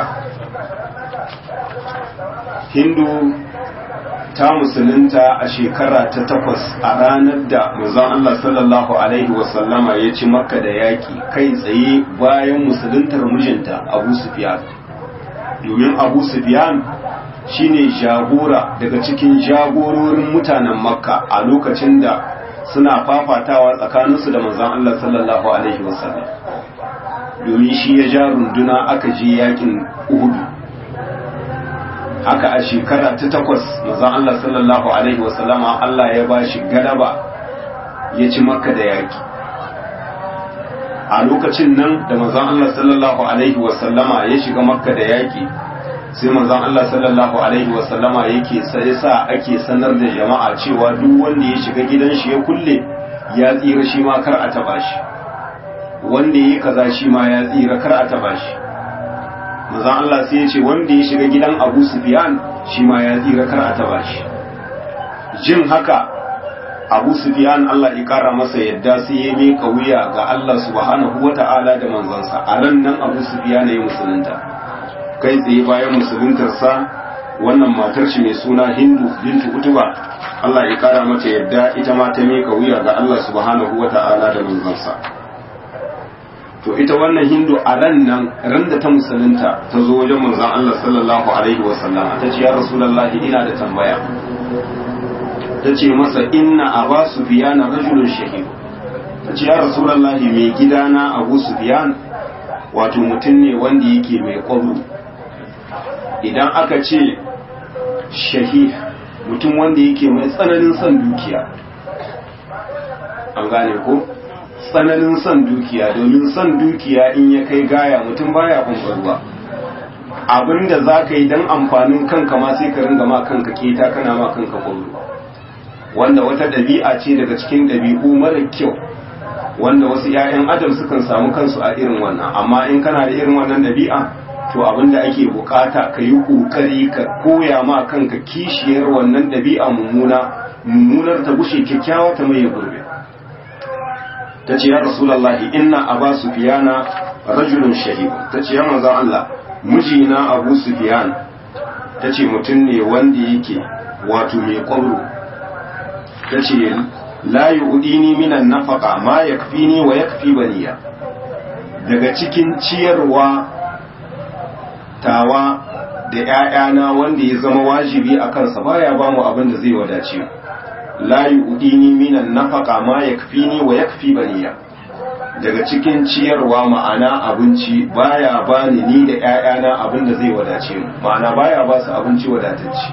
Speaker 1: hindu ta musulunta a shekara ta takwas a ranar da manzon Allah sallallahu alaihi wasallama ya ci makka da yaki kai tsaye bayan musuluntar mijinta abu sufyan domin abu sufyan shine jagora daga cikin jagororin mutanen makka a lokacin da suna fafatawa tsakaninsu da manzon Allah sallallahu alaihi wasallam domin shi ya ja runduna aka je yakin uhudu haka a shekara ta takwas manzon Allah sallallahu alaihi wasallama Allah ya ba shi galaba ya ci makka da yaki a lokacin nan da manzon Allah sallallahu alaihi wasallama ya shiga makka da yaki sai manzon Allah sallallahu alaihi wasallama yake sai sa ake sanar da jama'a cewa duk wanda ya shiga gidan shi ya kulle ya tsira shi ma kar a taba shi wanda yi kaza shi ma ya tsira kar a taba shi manzon Allah sai ya ce wanda ya shiga gidan Abu Sufyan shi ma ya tsira kar a taba shi jin haka Abu Sufyan Allah ya kara masa yadda sai ya miƙa wuya ga Allah subhanahu wata'ala da manzansa a ran nan Abu Sufyan ya musulunta kai tsaye bayan musuluntarsa wannan matar shi mai suna Hindu bintu Utuba Allah ya kara mata yadda ita ma ta miƙa wuya ga Allah subhanahu wata'ala da manzansa to ita wannan hindu a ran nan ran da ta musulunta ta zo wajen manzon Allah sallallahu alaihi wa sallam ta ce ya rasulullahi ina da tambaya ta ce masa inna aba sufyan rajulun shahid ta ce ya rasulullahi mai gidana abu sufyan wato mutum ne wanda yake mai kwaro idan aka ce shahih mutum wanda yake mai tsananin son dukiya an gane ko tsananin son dukiya domin son dukiya in ya kai gaya mutum baya ruwa abinda za ka yi don amfanin kanka ma sai ka ringa ma kanka keta kana ma kanka kwallo wanda wata ɗabi'a ce daga cikin ɗabi'u mara kyau wanda wasu 'ya'yan adam sukan samu kansu a irin wannan amma in kana da irin wannan ɗabi'a to abinda ake bukata ka yi ƙoƙari ka koya ma kanka kishiyar wannan ɗabi'a mummuna mummunar ta gushe kyakkyawa ta mai gurbe ta ce ya rasulallahi inna aba sufiyana rajulun shahid ta ce ya manzan Allah mijina abu sufiyan ta ce mutum ne wanda yake wato mai kwallo ta ce la yu'dini minan nafaqa ma yakfini wa yakfi baniya daga cikin ciyarwa tawa da ƴaƴana wanda ya zama wajibi a kansa baya ba mu abin da zai wadace la yu'dini minan nafaqa ma yakfini wa yakfi baniya daga cikin ciyarwa ma'ana abinci baya bani ni da ƴaƴana abin da zai wadace mu ma'ana baya ba su abinci wadatacce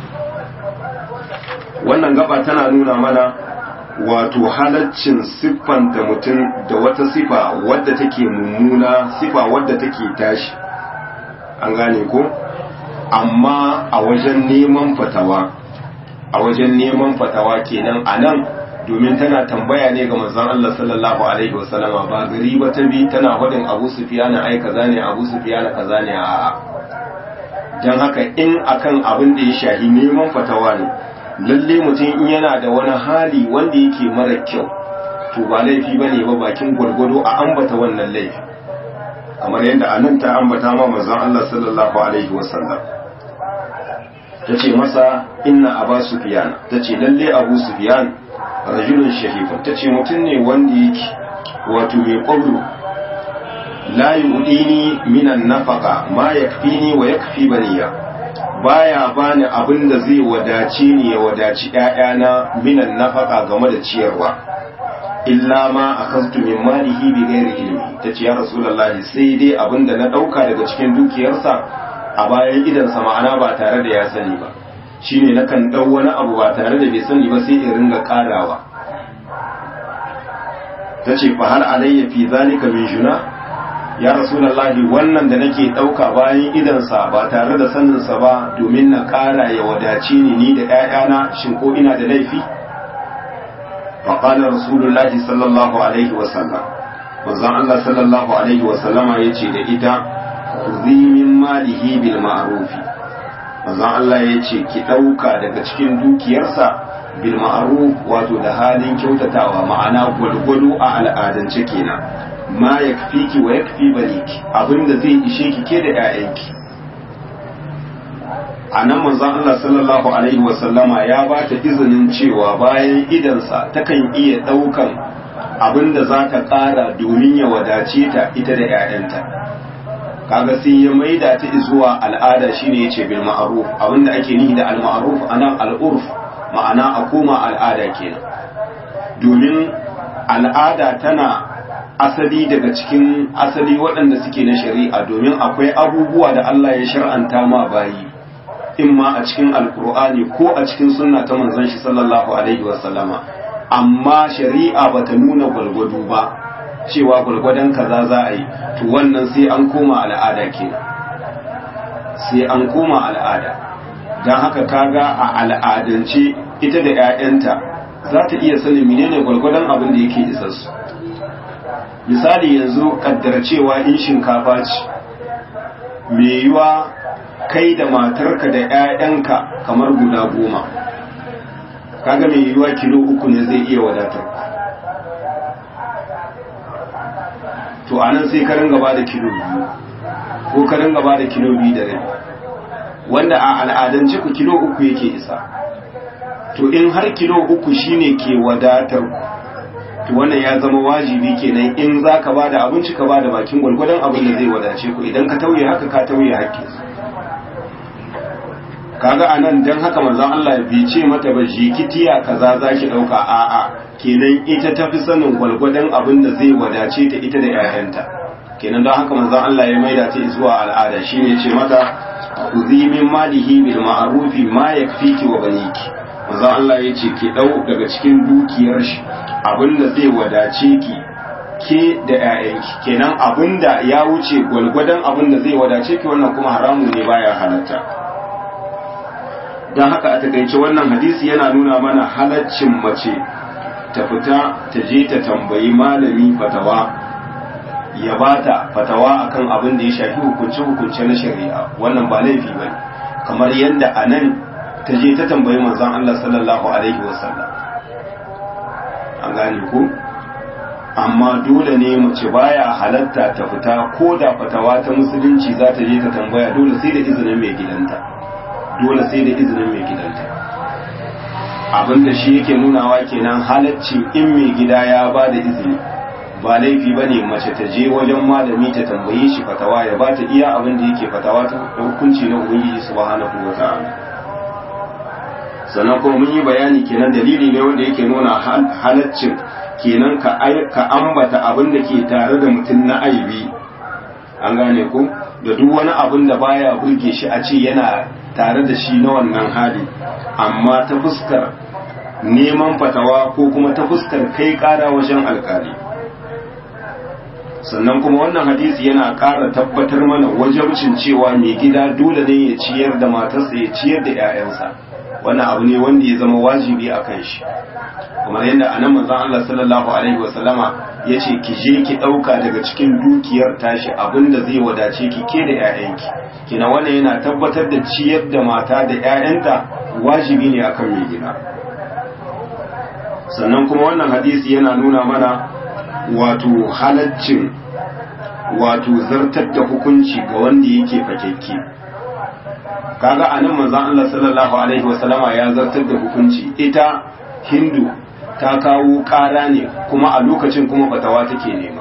Speaker 1: wannan gaba tana nuna mana wato halaccin siffanta mutum da wata sifa wadda take mummuna sifa wadda take tashi an gane ko amma a wajen neman fatawa a wajen neman fatawa kenan a nan domin tana tambaya ne ga manzon Allah sallallahu alaihi wasallama ba gari ba ta bi tana faɗin Abu Sufyan ai kaza ne Abu Sufyan kaza ne a dan haka in akan abin da ya shahi neman fatawa ne lalle mutum in yana da wani hali wanda yake mara kyau to ba laifi ba ne ba bakin gwargwado a ambata wannan laifi kamar yadda anan ta ambata ma manzon Allah sallallahu alaihi wasallam ta ce masa inna aba sufyan ta ce lalle abu sufyan rajulun shahifun ta ce mutum ne wanda yake wato mai kwabro la yu'dini minan nafaqa ma yakfini wa yakfi baniya baya bani abin da zai wadace ni ya wadaci ƴaƴana minan nafaka game da ciyarwa illa ma akhadtu min malihi bi ghairi ilmi tace ya rasulullahi sai dai abin da na dauka daga cikin dukiyarsa a bayan idansa ma'ana ba tare da ya sani ba shine nakan dau wani abu ba tare da bai sani ba sai in ringa karawa tace fa hal alayya fi zalika min juna ya rasulallahi wannan da nake ɗauka bayan idansa ba tare da saninsa ba domin na ƙara ya wadace ni ni da ‘ya'yana shin ko ina da laifi? faƙalar rasulullahi sallallahu alaihi wasallam wanzan Allah sallallahu alaihi wasallama ya ce da ita min malihi bil ma'arufi wanzan Allah ya ce ki ɗauka daga cikin dukiyarsa bil ma'aruf wato da halin kyautatawa ma'ana gwalgwado a al'adance kenan ma ya ki wa ya fi baliki abinda zai ishe ki ke da ‘ya'yanki a nan manzan Allah sallallahu Alaihi wasallama ya ba ta izinin cewa bayan idansa takan iya ɗaukan abinda za ta ƙara domin ya wadace ta ita da ‘ya'yanta kaga sai ya maida ta zuwa al'ada shine ya ce bil ma'aruf abinda ake nihi da al-ma'aruf anan al'urf ma'ana a koma al'ada kenan domin al'ada tana asali daga cikin asali waɗanda suke na shari'a domin akwai abubuwa da Allah ya shar'anta ma bayi in ma a cikin alkur'ani ko a cikin sunna ta manzon shi sallallahu alaihi wasallama amma shari'a bata nuna gwalgwado ba cewa gwalgwadon kaza za a yi to wannan sai an koma al'ada kenan sai an koma al'ada don haka kaga a al'adance ita da 'ya'yanta za ta iya sanin menene gwalgwadon abin da yake isassu misali yanzu kaddara cewa in shinkafa ce mai yiwa kai da matarka da 'ya'yanka kamar guda goma kaga mai yiwa kilo uku ne zai iya wadatar to anan sai ka ringa ba da kilo biyu ko ka ringa ba da kilo biyu da rai wanda a al'adance ku kilo uku yake isa to in har kilo uku shine ke wadatar to wannan ya zama wajibi kenan in za ka ba da abinci ka ba da bakin gwalgwadon abin da zai wadace ku idan ka tauye haka ka tauye hakkin kaga anan dan haka manzon Allah bai ce mata ba jikitiya kaza zaki dauka a'a kenan ita tafi sanin gwalgwadon abin da zai wadace ta ita da 'ya'yanta kenan don haka manzon Allah ya maida ta zuwa al'ada shine ce mata khudhi min malihi bil ma'rufi ma yakfiki wa baniki manzon Allah ya ce ki dau daga cikin dukiyar shi abin da zai wadace ki ke da 'ya'yanki kenan abinda ya wuce gwalgwadon abinda zai wadace ki wannan kuma haramun ne baya halatta don haka a takaice wannan hadisi yana nuna mana halaccin mace ta fita ta je ta tambayi malami fatawa ya bata fatawa akan abin da ya shafi hukunce-hukunce na shari'a wannan ba laifi bane kamar yadda a nan ta je ta tambayi manzon Allah sallallahu alaihi wasallam an gane ku amma dole ne mace baya halatta ta fita ko da fatawa ta musulunci za ta je ta tambaya dole sai da izinin mai gidanta dole sai da izinin mai gidanta abinda shi yake nunawa kenan halacci in mai gida ya ba da izini ba laifi ba ne mace ta je wajen malami ta tambaye shi fatawa ya ba ta iya abin da yake fatawa ta hukunci na ubangiji subhanahu wa ta'ala sannan kuma mun yi bayani kenan dalili ne wanda yake nuna halaccin kenan ka ka ambata abin da ke tare da mutum na aibi an gane ku da duk wani abin da baya burge shi a ce yana tare da shi na wannan hali amma ta fuskar neman fatawa ko kuma ta fuskar kai kara wajen alkali sannan kuma wannan hadisi yana ƙara tabbatar mana wajabcin cewa mai gida dole ne ya ciyar da matarsa ya ciyar da 'ya'yansa wannan abu ne wanda ya zama wajibi a kan shi kuma yadda a nan manzon Allah sallallahu alaihi wasallama ya ce ki je ki ɗauka daga cikin dukiyar tashi abinda zai wadace ki ke da 'ya'yanki kina wannan yana tabbatar da ciyar da mata da 'ya'yanta wajibi ne akan mai gida sannan kuma wannan hadisi yana nuna mana wato halaccin wato zartar da hukunci ga wanda yake fakekke kaga anan manzon Allah sallallahu alaihi wasallama ya zartar da hukunci ita hindu ta kawo ƙara ne kuma a lokacin kuma fatawa take nema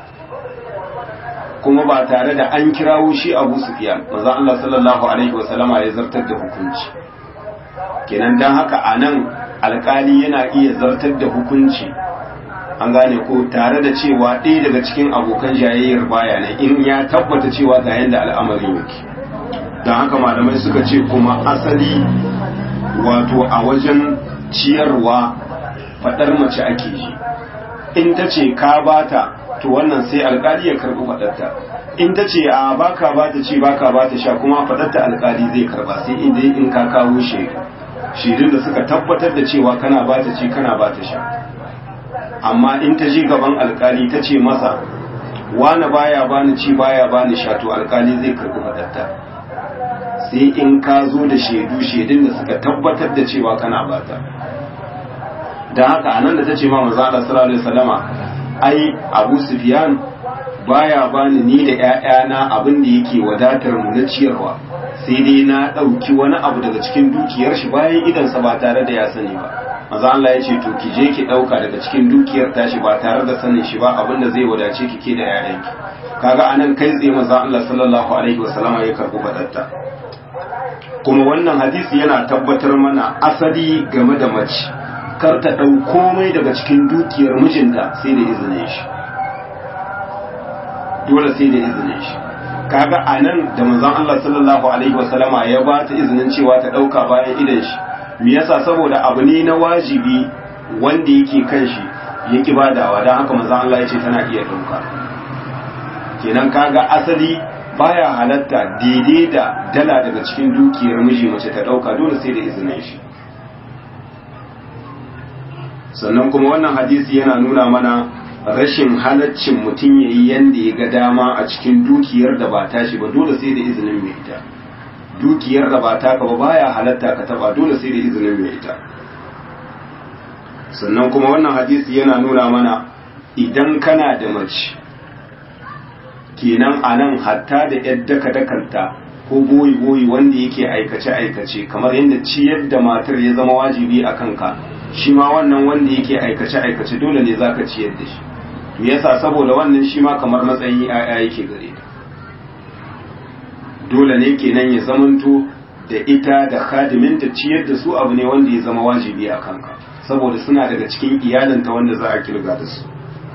Speaker 1: kuma ba tare da an kirawo shi Abu Sufyan manzon Allah sallallahu alaihi wasallama ya zartar da hukunci kenan dan haka anan alkali yana iya zartar da hukunci an gane ko tare da cewa ɗaya daga cikin abokan jayayyar baya ne in ya tabbata cewa ga yadda al'amarin yake don haka malamai suka ce kuma asali wato a wajen ciyarwa faɗar mace ake ji in ta ce ka bata to wannan sai alkali ya karɓi faɗarta in ta ce a baka bata ce baka bata sha kuma faɗarta alkali zai karɓa sai inda in ka kawo shaidu shaidun da suka tabbatar da cewa kana bata ce kana bata sha amma in ta je gaban alkali ta ce masa wani baya bani ci baya bani sha to alkali zai karɓi faɗarta sai in ka zo da shaidu shaidun da suka tabbatar da cewa kana bata da haka anan da ta ce ma maza Allah sallallahu alaihi wasallama ai Abu Sufyan baya bani ni da ƴaƴana abin da yake wadatar mu na ciyarwa sai dai na ɗauki wani abu daga cikin dukiyar shi bayan idansa ba tare da ya sani ba maza Allah ya ce to ki je ki ɗauka daga cikin dukiyar tashi ba tare da sanin shi ba abin da zai wadace ki ke da ƴaƴanki kaga anan kai tsaye maza Allah sallallahu alaihi wasallama ya karɓi fadatta kuma wannan hadisi yana tabbatar mana asali game da mace kar ta ɗau komai daga cikin dukiyar mijinta sai da izinin shi dole sai da izinin shi kaga a nan da manzon Allah sallallahu alaihi wasallama ya ba ta izinin cewa ta ɗauka bayan idan shi me yasa saboda abu ne na wajibi wanda yake kan shi ya ki badawa don haka manzon Allah ya ce tana iya ɗauka kenan kaga asali baya halatta daidai da dala daga cikin dukiyar miji mace ta ɗauka dole sai da izinin shi sannan kuma wannan hadisi yana nuna mana rashin halaccin mutum ya yi yadda ya ga dama a cikin dukiyar da ba tashi ba dole sai da izinin mai ita dukiyar da ba taka ba baya halatta ka taba dole sai da izinin mai ita sannan kuma wannan hadisi yana nuna mana idan kana da mace kenan a nan hatta da yadda ka dakanta ko boyi boyi wanda yake aikace aikace kamar yadda ciyar da matar ya zama wajibi a kanka shi ma wannan wanda yake aikace aikace dole ne zaka ciyar da shi me yasa saboda wannan shi ma kamar matsayin yaya yake gare ta dole ne kenan ya zamanto da ita da khadiminta ciyar da su abu ne wanda ya zama wajibi a kanka saboda suna daga cikin iyalinta wanda za a kirga da su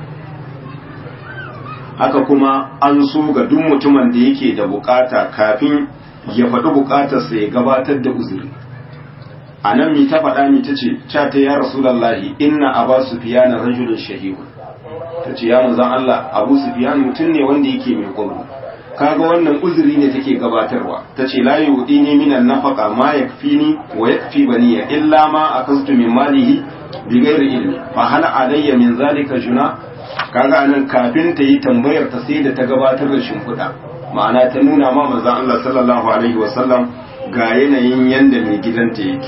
Speaker 1: haka kuma an so ga duk mutumin da yake da bukata kafin ya faɗi bukatarsa ya gabatar da uzuri a nan mi ta faɗa mi ta ce ca ta ya rasulallahi inna aba sufiyana rajulun shahihu ta ce ya manzan Allah abu sufiyan mutum ne wanda yake mai kwaro kaga wannan uzuri ne take gabatarwa ta ce la yudini minan nafaqa ma yakfini wa yakfi baniya illa ma akastu min malihi bi ghairi ilmi fa hal alayya min zalika juna kaga anan kafin ta yi tambayar ta sai da ta gabatar da shimfiɗa ma'ana ta nuna ma manzon Allah sallallahu alaihi wasallam ga yanayin yanda mai gidanta yake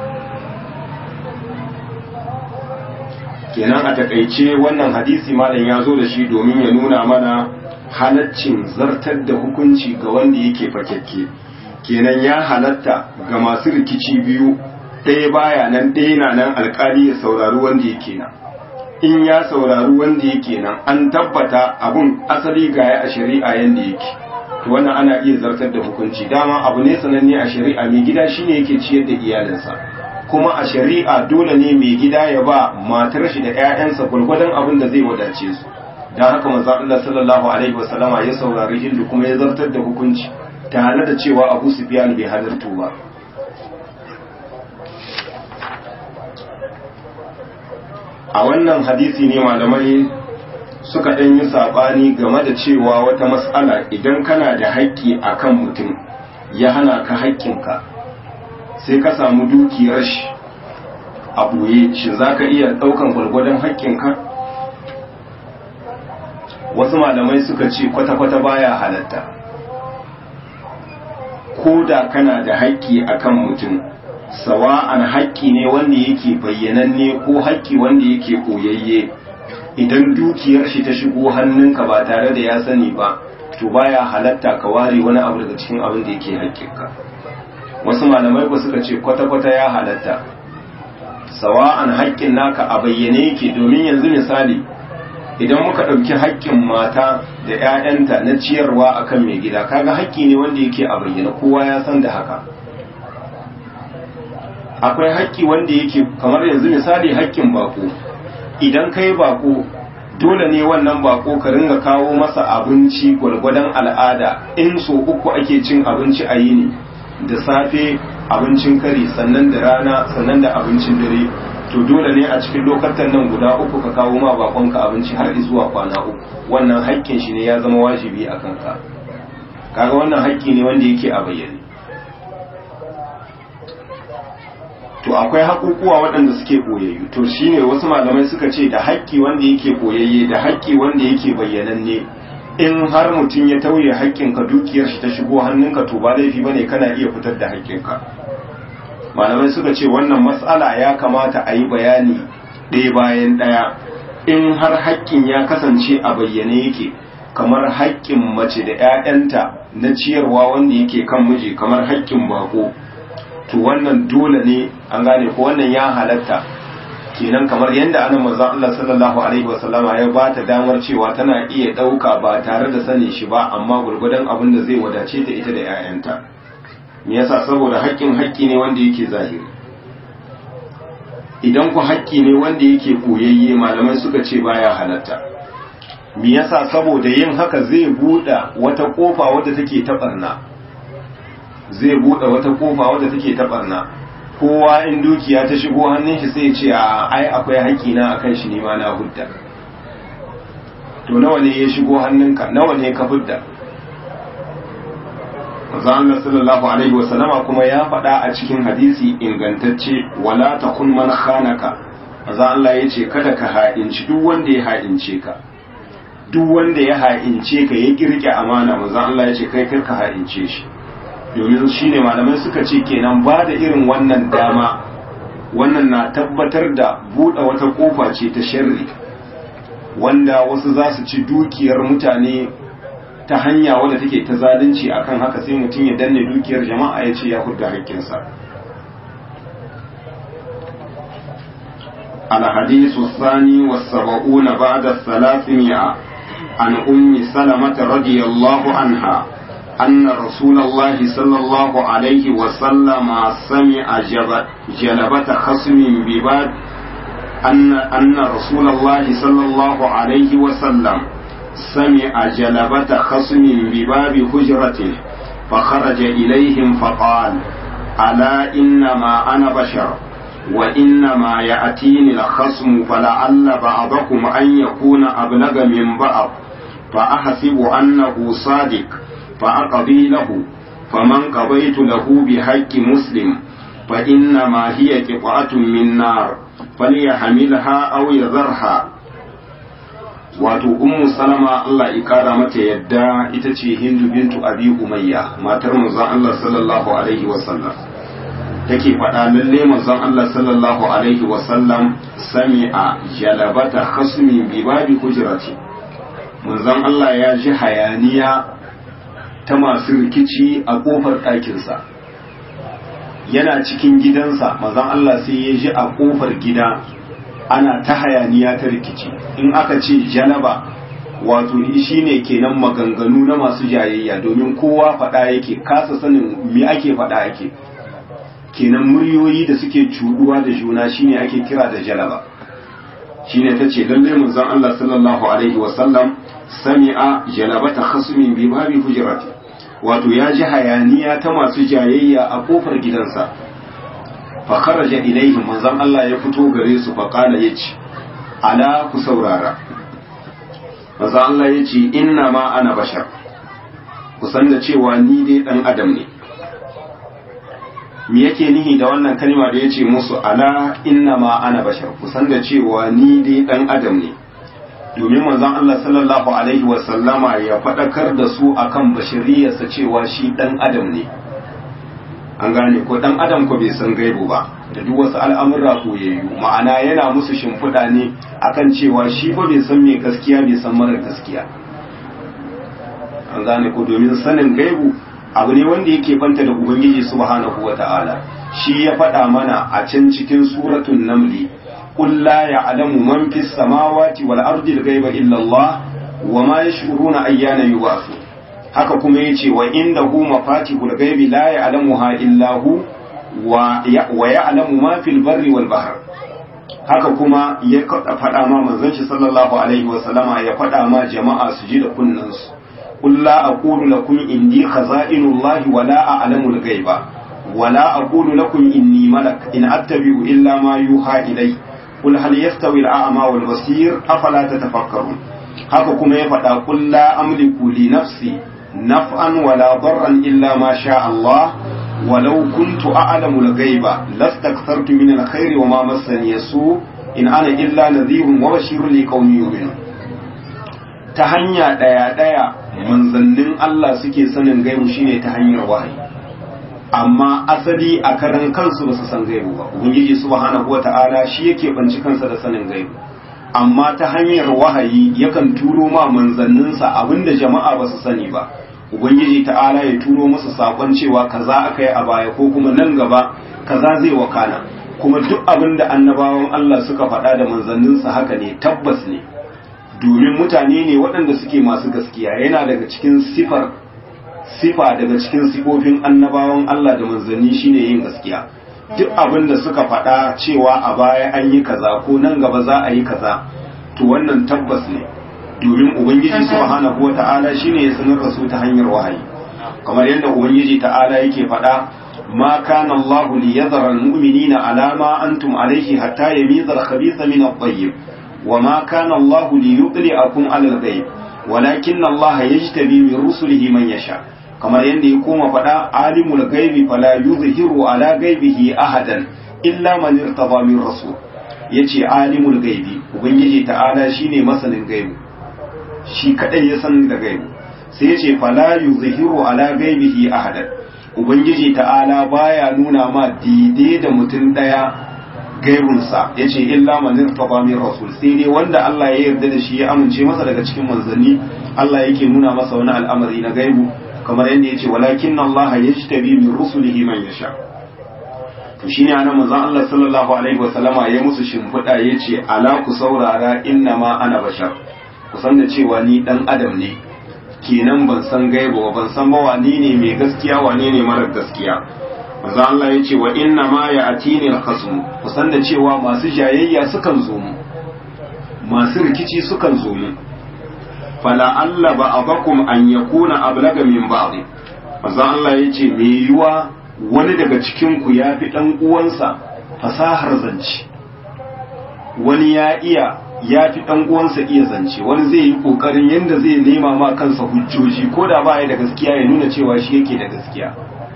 Speaker 1: kenan a takaice wannan hadisi malam ya zo da shi domin ya nuna mana halaccin zartar da hukunci ga wanda yake fakekke kenan ya halatta ga masu rikici biyu ɗaya baya nan ɗaya na nan alkali ya saurari wanda yake nan in ya saurari wanda yake nan an tabbata abun asali gaya a shari'a yanda yake to wannan ana iya zartar da hukunci dama abu ne sananne a shari'a mai gida shine yake ciyar da iyalinsa kuma a shari'a dole ne mai gida ya ba matar shi da 'ya'yansa gwargwadon abin da zai wadace su don haka manzo Allah sallallahu alaihi wasallama ya saurari Hindu kuma ya zartar da hukunci tare da cewa Abu Sufyan bai halartu ba a wannan hadisi ne malamai suka ɗan yi saɓani game da cewa wata matsala idan kana da haƙƙi a kan mutum ya hana ka haƙƙinka sai ka samu dukiyar shi a ɓoye shi za ka iya ɗaukan gwargwadon haƙƙinka wasu malamai suka ce kwata-kwata baya halatta ko da kana da haƙƙi a kan mutum sawa'an haƙƙi ne wanda yake bayyananne ko haƙƙi wanda yake ɓoyayye idan dukiyar shi ta shigo hannunka ba tare da ya sani ba to baya halatta ka ware wani abu daga cikin abin da yake haƙƙinka wasu malamai ba suka ce kwata-kwata ya halatta sawa'an haƙƙin naka a bayyane yake domin yanzu misali idan muka ɗauki haƙƙin mata da 'ya'yanta na ciyarwa akan mai gida kaga haƙƙi ne wanda yake a bayyane kowa ya san da haka akwai haƙƙi wanda yake kamar yanzu misali haƙƙin bako idan kai bako dole ne wannan bako ka ringa kawo masa abinci gwargwadon al'ada in so uku ake cin abinci a yini da safe abincin kari sannan da rana sannan da abincin dare to dole ne a cikin lokacin nan guda uku ka kawo ma bakonka abinci har zuwa kwana uku wannan haƙƙin shi ne ya zama wajibi a kanka kaga wannan haƙƙi ne wanda yake a bayyane to akwai haƙuƙuwa waɗanda suke ɓoyayyu to shine wasu malamai suka ce da haƙƙi wanda yake ɓoyayye da haƙƙi wanda yake bayyananne in har mutum ya tauye haƙƙinka dukiyar shi ta shigo hannunka to ba laifi bane kana iya fitar da haƙƙinka malamai suka ce wannan matsala ya kamata a yi bayani ɗaya bayan ɗaya in har haƙƙin ya kasance a bayyane yake kamar haƙƙin mace da 'ya'yanta na ciyarwa wanda yake kan miji kamar haƙƙin bako to wannan dole ne an gane ko wannan ya halatta kenan kamar yadda ana manzo Allah sallallahu alaihi wasallama ya ba ta damar cewa tana iya ɗauka ba tare da sanin shi ba amma gurgudan abin da zai wadace ta ita da 'ya'yanta me yasa saboda haƙƙin haƙƙi ne wanda yake zahiri idan ku haƙƙi ne wanda yake koyayye malamai suka ce baya halatta me yasa saboda yin haka zai buɗe wata ƙofa wadda take ta barna zai buɗe wata ƙofa wadda take ta barna kowa in dukiya ta shigo hannun shi sai ce a ai akwai haƙƙi na akan shi ne ma na hudda to nawa ne ya shigo hannunka nawa ne ka hudda manzo Allah sallallahu alaihi wa sallama kuma ya faɗa a cikin hadisi ingantacce wala takun man khanaka manzo Allah yace kada ka ha'inci duk wanda ya ha'ince ka duk wanda ya ha'ince ka ya kirke amana manzo Allah yace kai kar ka ha'ince shi domin shine malamai suka ce kenan ba da irin wannan dama wannan na tabbatar da buɗe wata kofa ce ta sharri wanda wasu za su ci dukiyar mutane ta hanya wadda take ta zalunci akan haka sai mutum ya danne dukiyar jama'a ya ce ya hudda haƙƙinsa الحديث الثاني والسبعون بعد الثلاثمائة عن أم سلمة رضي الله عنها أن رسول الله صلى الله عليه وسلم سمع جلبة خصم بباب أن أن رسول الله صلى الله عليه وسلم سمع جلبة خصم بباب حجرته فخرج إليهم فقال ألا إنما أنا بشر وإنما يأتيني الخصم فلعل بعضكم أن يكون أبلغ من بعض فأحسب أنه صادق فأقضي له فمن قضيت له بحق مسلم فإنما هي قطعة من نار فليحملها أو يذرها wato ummu salama Allah ya kara mata yadda ita ce hindu bintu abi umayya matar manzon Allah sallallahu alaihi wasallam take faɗa lalle manzon Allah sallallahu alaihi wasallam sami'a jalabata khasmi bi babi hujrati manzon Allah ya ji hayaniya ta masu rikici a kofar ɗakinsa yana cikin gidansa manzon Allah sai ya ji a kofar gida ana ta hayaniya ta rikici in aka ce jalaba wato shi ne kenan maganganu na masu jayayya domin kowa faɗa yake kasa sanin me ake faɗa yake kenan muryoyi da suke cuduwa da juna shine ake kira da jalaba shine ta ce lallai manzon Allah sallallahu alaihi wasallam sami'a jalabata khasmin bi babi hujrati wato ya ji hayaniya ta masu jayayya a kofar gidansa fa kharaja ilaihim manzon Allah ya fito gare su fa qala yace ala ku saurara manzon Allah yace inna ma ana bashar ku san da cewa ni dai dan adam ne me yake nihi da wannan kalma da yace musu ala inna ma ana bashar ku san da cewa ni dai dan adam ne domin manzon Allah sallallahu alaihi wa sallama ya fadakar da su akan bashariyarsa cewa shi dan adam ne an gane ko dan adam ko bai san gaibu ba da duk wasu al'amurra koyayyu ma'ana yana musu shimfiɗa ne akan cewa shi fa bai san me gaskiya bai san mara gaskiya an gane ko domin sanin gaibu abu ne wanda yake banta da ubangiji subhanahu wata'ala shi ya faɗa mana a can cikin suratul namli qul la ya'lamu man fis samawati wal ardi al-ghaiba illa Allah wa ma yash'uruna ayyana yub'athun haka kuma yace wa indahu mafatihul ghaibi la ya'lamuha illa hu wa ya'lamu ma fil barri wal bahr haka kuma ya faɗa ma manzon shi sallallahu alaihi wa sallama ya faɗa ma jama'a su ji da kunnan su qul la aqulu lakum indi khazainullahi wa la a'lamul ghaiba wa la aqulu lakum inni malak in attabi'u illa ma yuha ilay qul hal yastawi al-a'ma wal basir afala tatafakkarun haka kuma ya faɗa qul la amliku li nafsi نفعا ولا ضرا إلا ما شاء الله ولو كنت أعلم الغيب لاستكثرت من الخير وما مسني السوء إن أنا إلا نذير وبشير لقوم يؤمنون ta hanya ɗaya ɗaya manzannin Allah suke sanin gaibu shine ta hanyar wahayi amma asali a karan kansu ba su san gaibu ba ubangiji subhanahu wata'ala shi yake banci kansa da sanin gaibu amma ta hanyar wahayi yakan turo ma manzanninsa abinda jama'a ba su sani ba ubangiji ta'ala ya turo musu sakon cewa kaza aka yi a baya ko kuma nan gaba kaza zai wakana kuma duk abin da annabawan Allah suka faɗa da manzanninsa haka ne tabbas ne domin mutane ne waɗanda suke masu gaskiya yana daga cikin sifar sifa daga cikin sifofin annabawan Allah da manzanni shine yin gaskiya duk abin da suka faɗa cewa a baya an yi kaza ko nan gaba za a yi kaza to wannan tabbas ne domin ubangiji subhanahu wata'ala shine ya sanar da su ta hanyar wahayi kamar yadda ubangiji ta'ala yake faɗa ma kana Allahu liyadhara almu'minina ala ma antum alayhi hatta yamiza al-khabitha min at-tayyib wa ma kana Allahu liyudli'akum 'ala al-ghaib walakinna Allah yajtabi min rusulihi man yasha kamar yadda ya koma faɗa alimul ghaibi fala yuzhiru ala ghaibihi ahadan illa man irtada min rasul yace alimul ghaibi ubangiji ta'ala shine masanin gaibi shi kadai ya san da gaibu sai ya ce fala yuzhiru ala gaibihi ahadan ubangiji ta'ala baya nuna ma dide da mutum daya gaibunsa ya ce illa man irtaba min rasul sai dai wanda Allah ya yarda da shi ya amince masa daga cikin manzanni Allah yake nuna masa wani al'amari na gaibu kamar yadda ya ce walakin Allah yajtabi min rusulihi man yasha to shine anan manzon Allah sallallahu alaihi wasallama ya musu shimfiɗa yace ala ku saurara inna ma ana bashar kusan da cewa ni dan adam ne kenan ban san gaiba ban san ba wani ne mai gaskiya wane ne mara gaskiya manzo Allah ya ce wa inna ma ya atini al-khasm kusan da cewa masu jayayya sukan zo mu masu rikici sukan zo mu fala alla ba abakum an yakuna ablaga min ba'd manzo Allah ya ce me yiwa wani daga cikin ku ya fi dan uwansa fasahar zance wani ya iya ya fi ɗan uwansa iya zance wani zai yi ƙoƙarin yadda zai nema ma kansa hujjoji ko da ba ya da gaskiya ya nuna cewa shi yake da gaskiya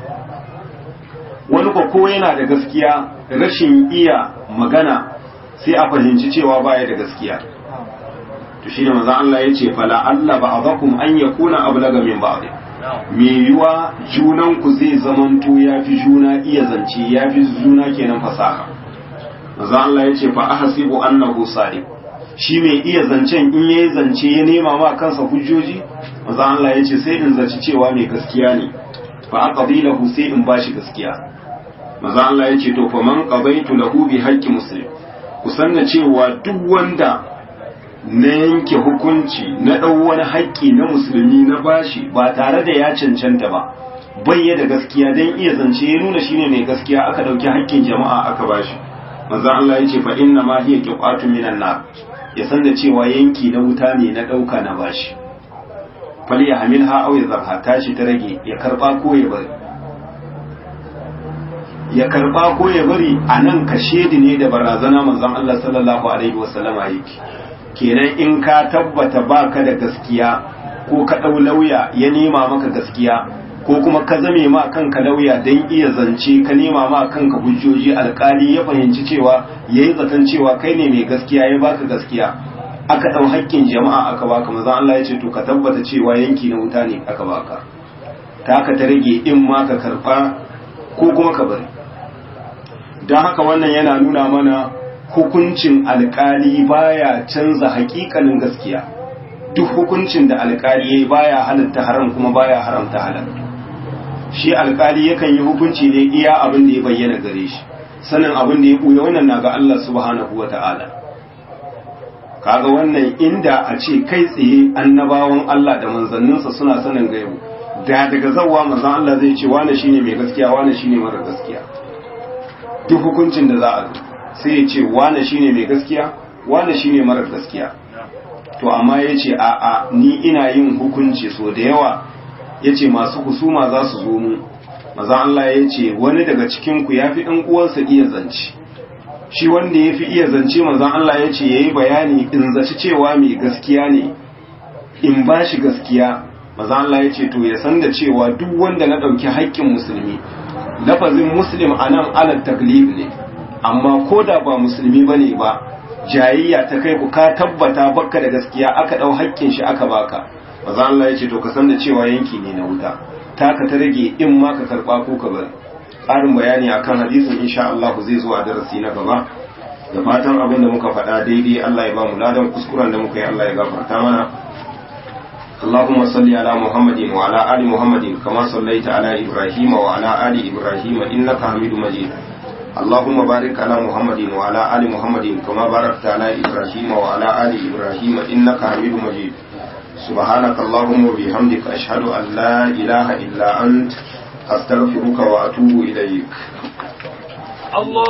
Speaker 1: wani ko yana da gaskiya rashin iya magana sai a fahimci cewa ba ya da gaskiya to shi ne maza Allah ya ce fala Allah ba abakum an yakuna ablaga min ba'd me yiwa junan ku zai zamanto ya fi juna iya zance ya fi juna kenan fasaha maza Allah ya ce fa ahsibu annahu sadiq shi mai iya zancen in yayi zance ya nema ma kansa hujjoji maza Allah ya ce sai in zaci cewa mai gaskiya ne fa aqdi lahu sai in bashi gaskiya maza Allah ya ce to fa man qabaitu lahu bi haqqi muslim ku sanna cewa duk wanda na yanke hukunci na ɗau wani haƙƙi na musulmi na bashi ba tare da ya cancanta ba bayya da gaskiya don iya zance ya nuna shine mai gaskiya aka ɗauki haƙƙin jama'a aka bashi manzo Allah ya ce fa inna ma hiya qiqatu minan nar ya san da cewa yanki na wuta ne na ɗauka na bashi fal ya hamilha aw ya zarha tashi ta rage ya karba ko ya bari ya karba ko ya bari anan kashedi ne da barazana manzon Allah sallallahu alaihi wasallama yake kenan in ka tabbata baka da gaskiya ko ka ɗau lauya ya nema maka gaskiya ko kuma ka zame ma kanka lauya don iya zance ka nema ma kanka hujjoji alkali ya fahimci cewa ya yi zaton cewa kai ne mai gaskiya ya baka gaskiya aka ɗau haƙƙin jama'a aka baka maza Allah ya ce to ka tabbata cewa yanki na wuta ne aka baka ta ka ta rage in ma ka karɓa ko kuma ka bari don haka wannan yana nuna mana hukuncin alkali baya canza hakikalin gaskiya duk hukuncin da alkali yayi baya halatta haram kuma baya haramta halal shi alkali yakan yi hukunci ne iya abin da ya bayyana gare shi sanin abin da ya buya wannan na ga Allah subhanahu wata'ala kaga wannan inda a ce kai tsaye annabawan Allah da manzanninsa suna sanin gaibu da daga zawwa manzon Allah zai ce wane shine mai gaskiya wane shine mara gaskiya duk hukuncin da za a zo sai ya ce wane shine mai gaskiya wane shine marar gaskiya to amma ya ce a a ni ina yin hukunci so da yawa ya ce masu husuma za su zo mu maza Allah ya ce wani daga cikinku ya fi ɗan uwansa iya zance shi wanda ya fi iya zance manzan Allah ya ce ya yi bayani in zaci cewa mai gaskiya ne in ba shi gaskiya maza Allah ya ce to ya san da cewa duk wanda na ɗauki haƙƙin musulmi lafazin muslim a nan alal taglib ne amma ko da ba musulmi ba ne ba jayayya ta kai ku ka tabbata baka da gaskiya aka ɗau haƙƙin shi aka baka maza Allah ya ce to ka san da cewa yanki ne na wuta taka ta rage in ma ka karɓa ko ka bari ƙarin bayani akan hadisin insha Allah zai zo a darasi na gaba da fatan abin da muka faɗa daidai Allah ya ba mu ladan kuskuren da muka yi Allah ya gafarta mana اللهم صل على محمد وعلى آل محمد كما صليت على إبراهيم وعلى آل إبراهيم إنك حميد مجيد اللهم بارك على محمد وعلى آل محمد كما باركت على إبراهيم وعلى آل إبراهيم إنك حميد مجيد سبحانك اللهم وبحمدك أشهد أن لا إله إلا أنت أستغفرك وأتوب إليك
Speaker 4: الله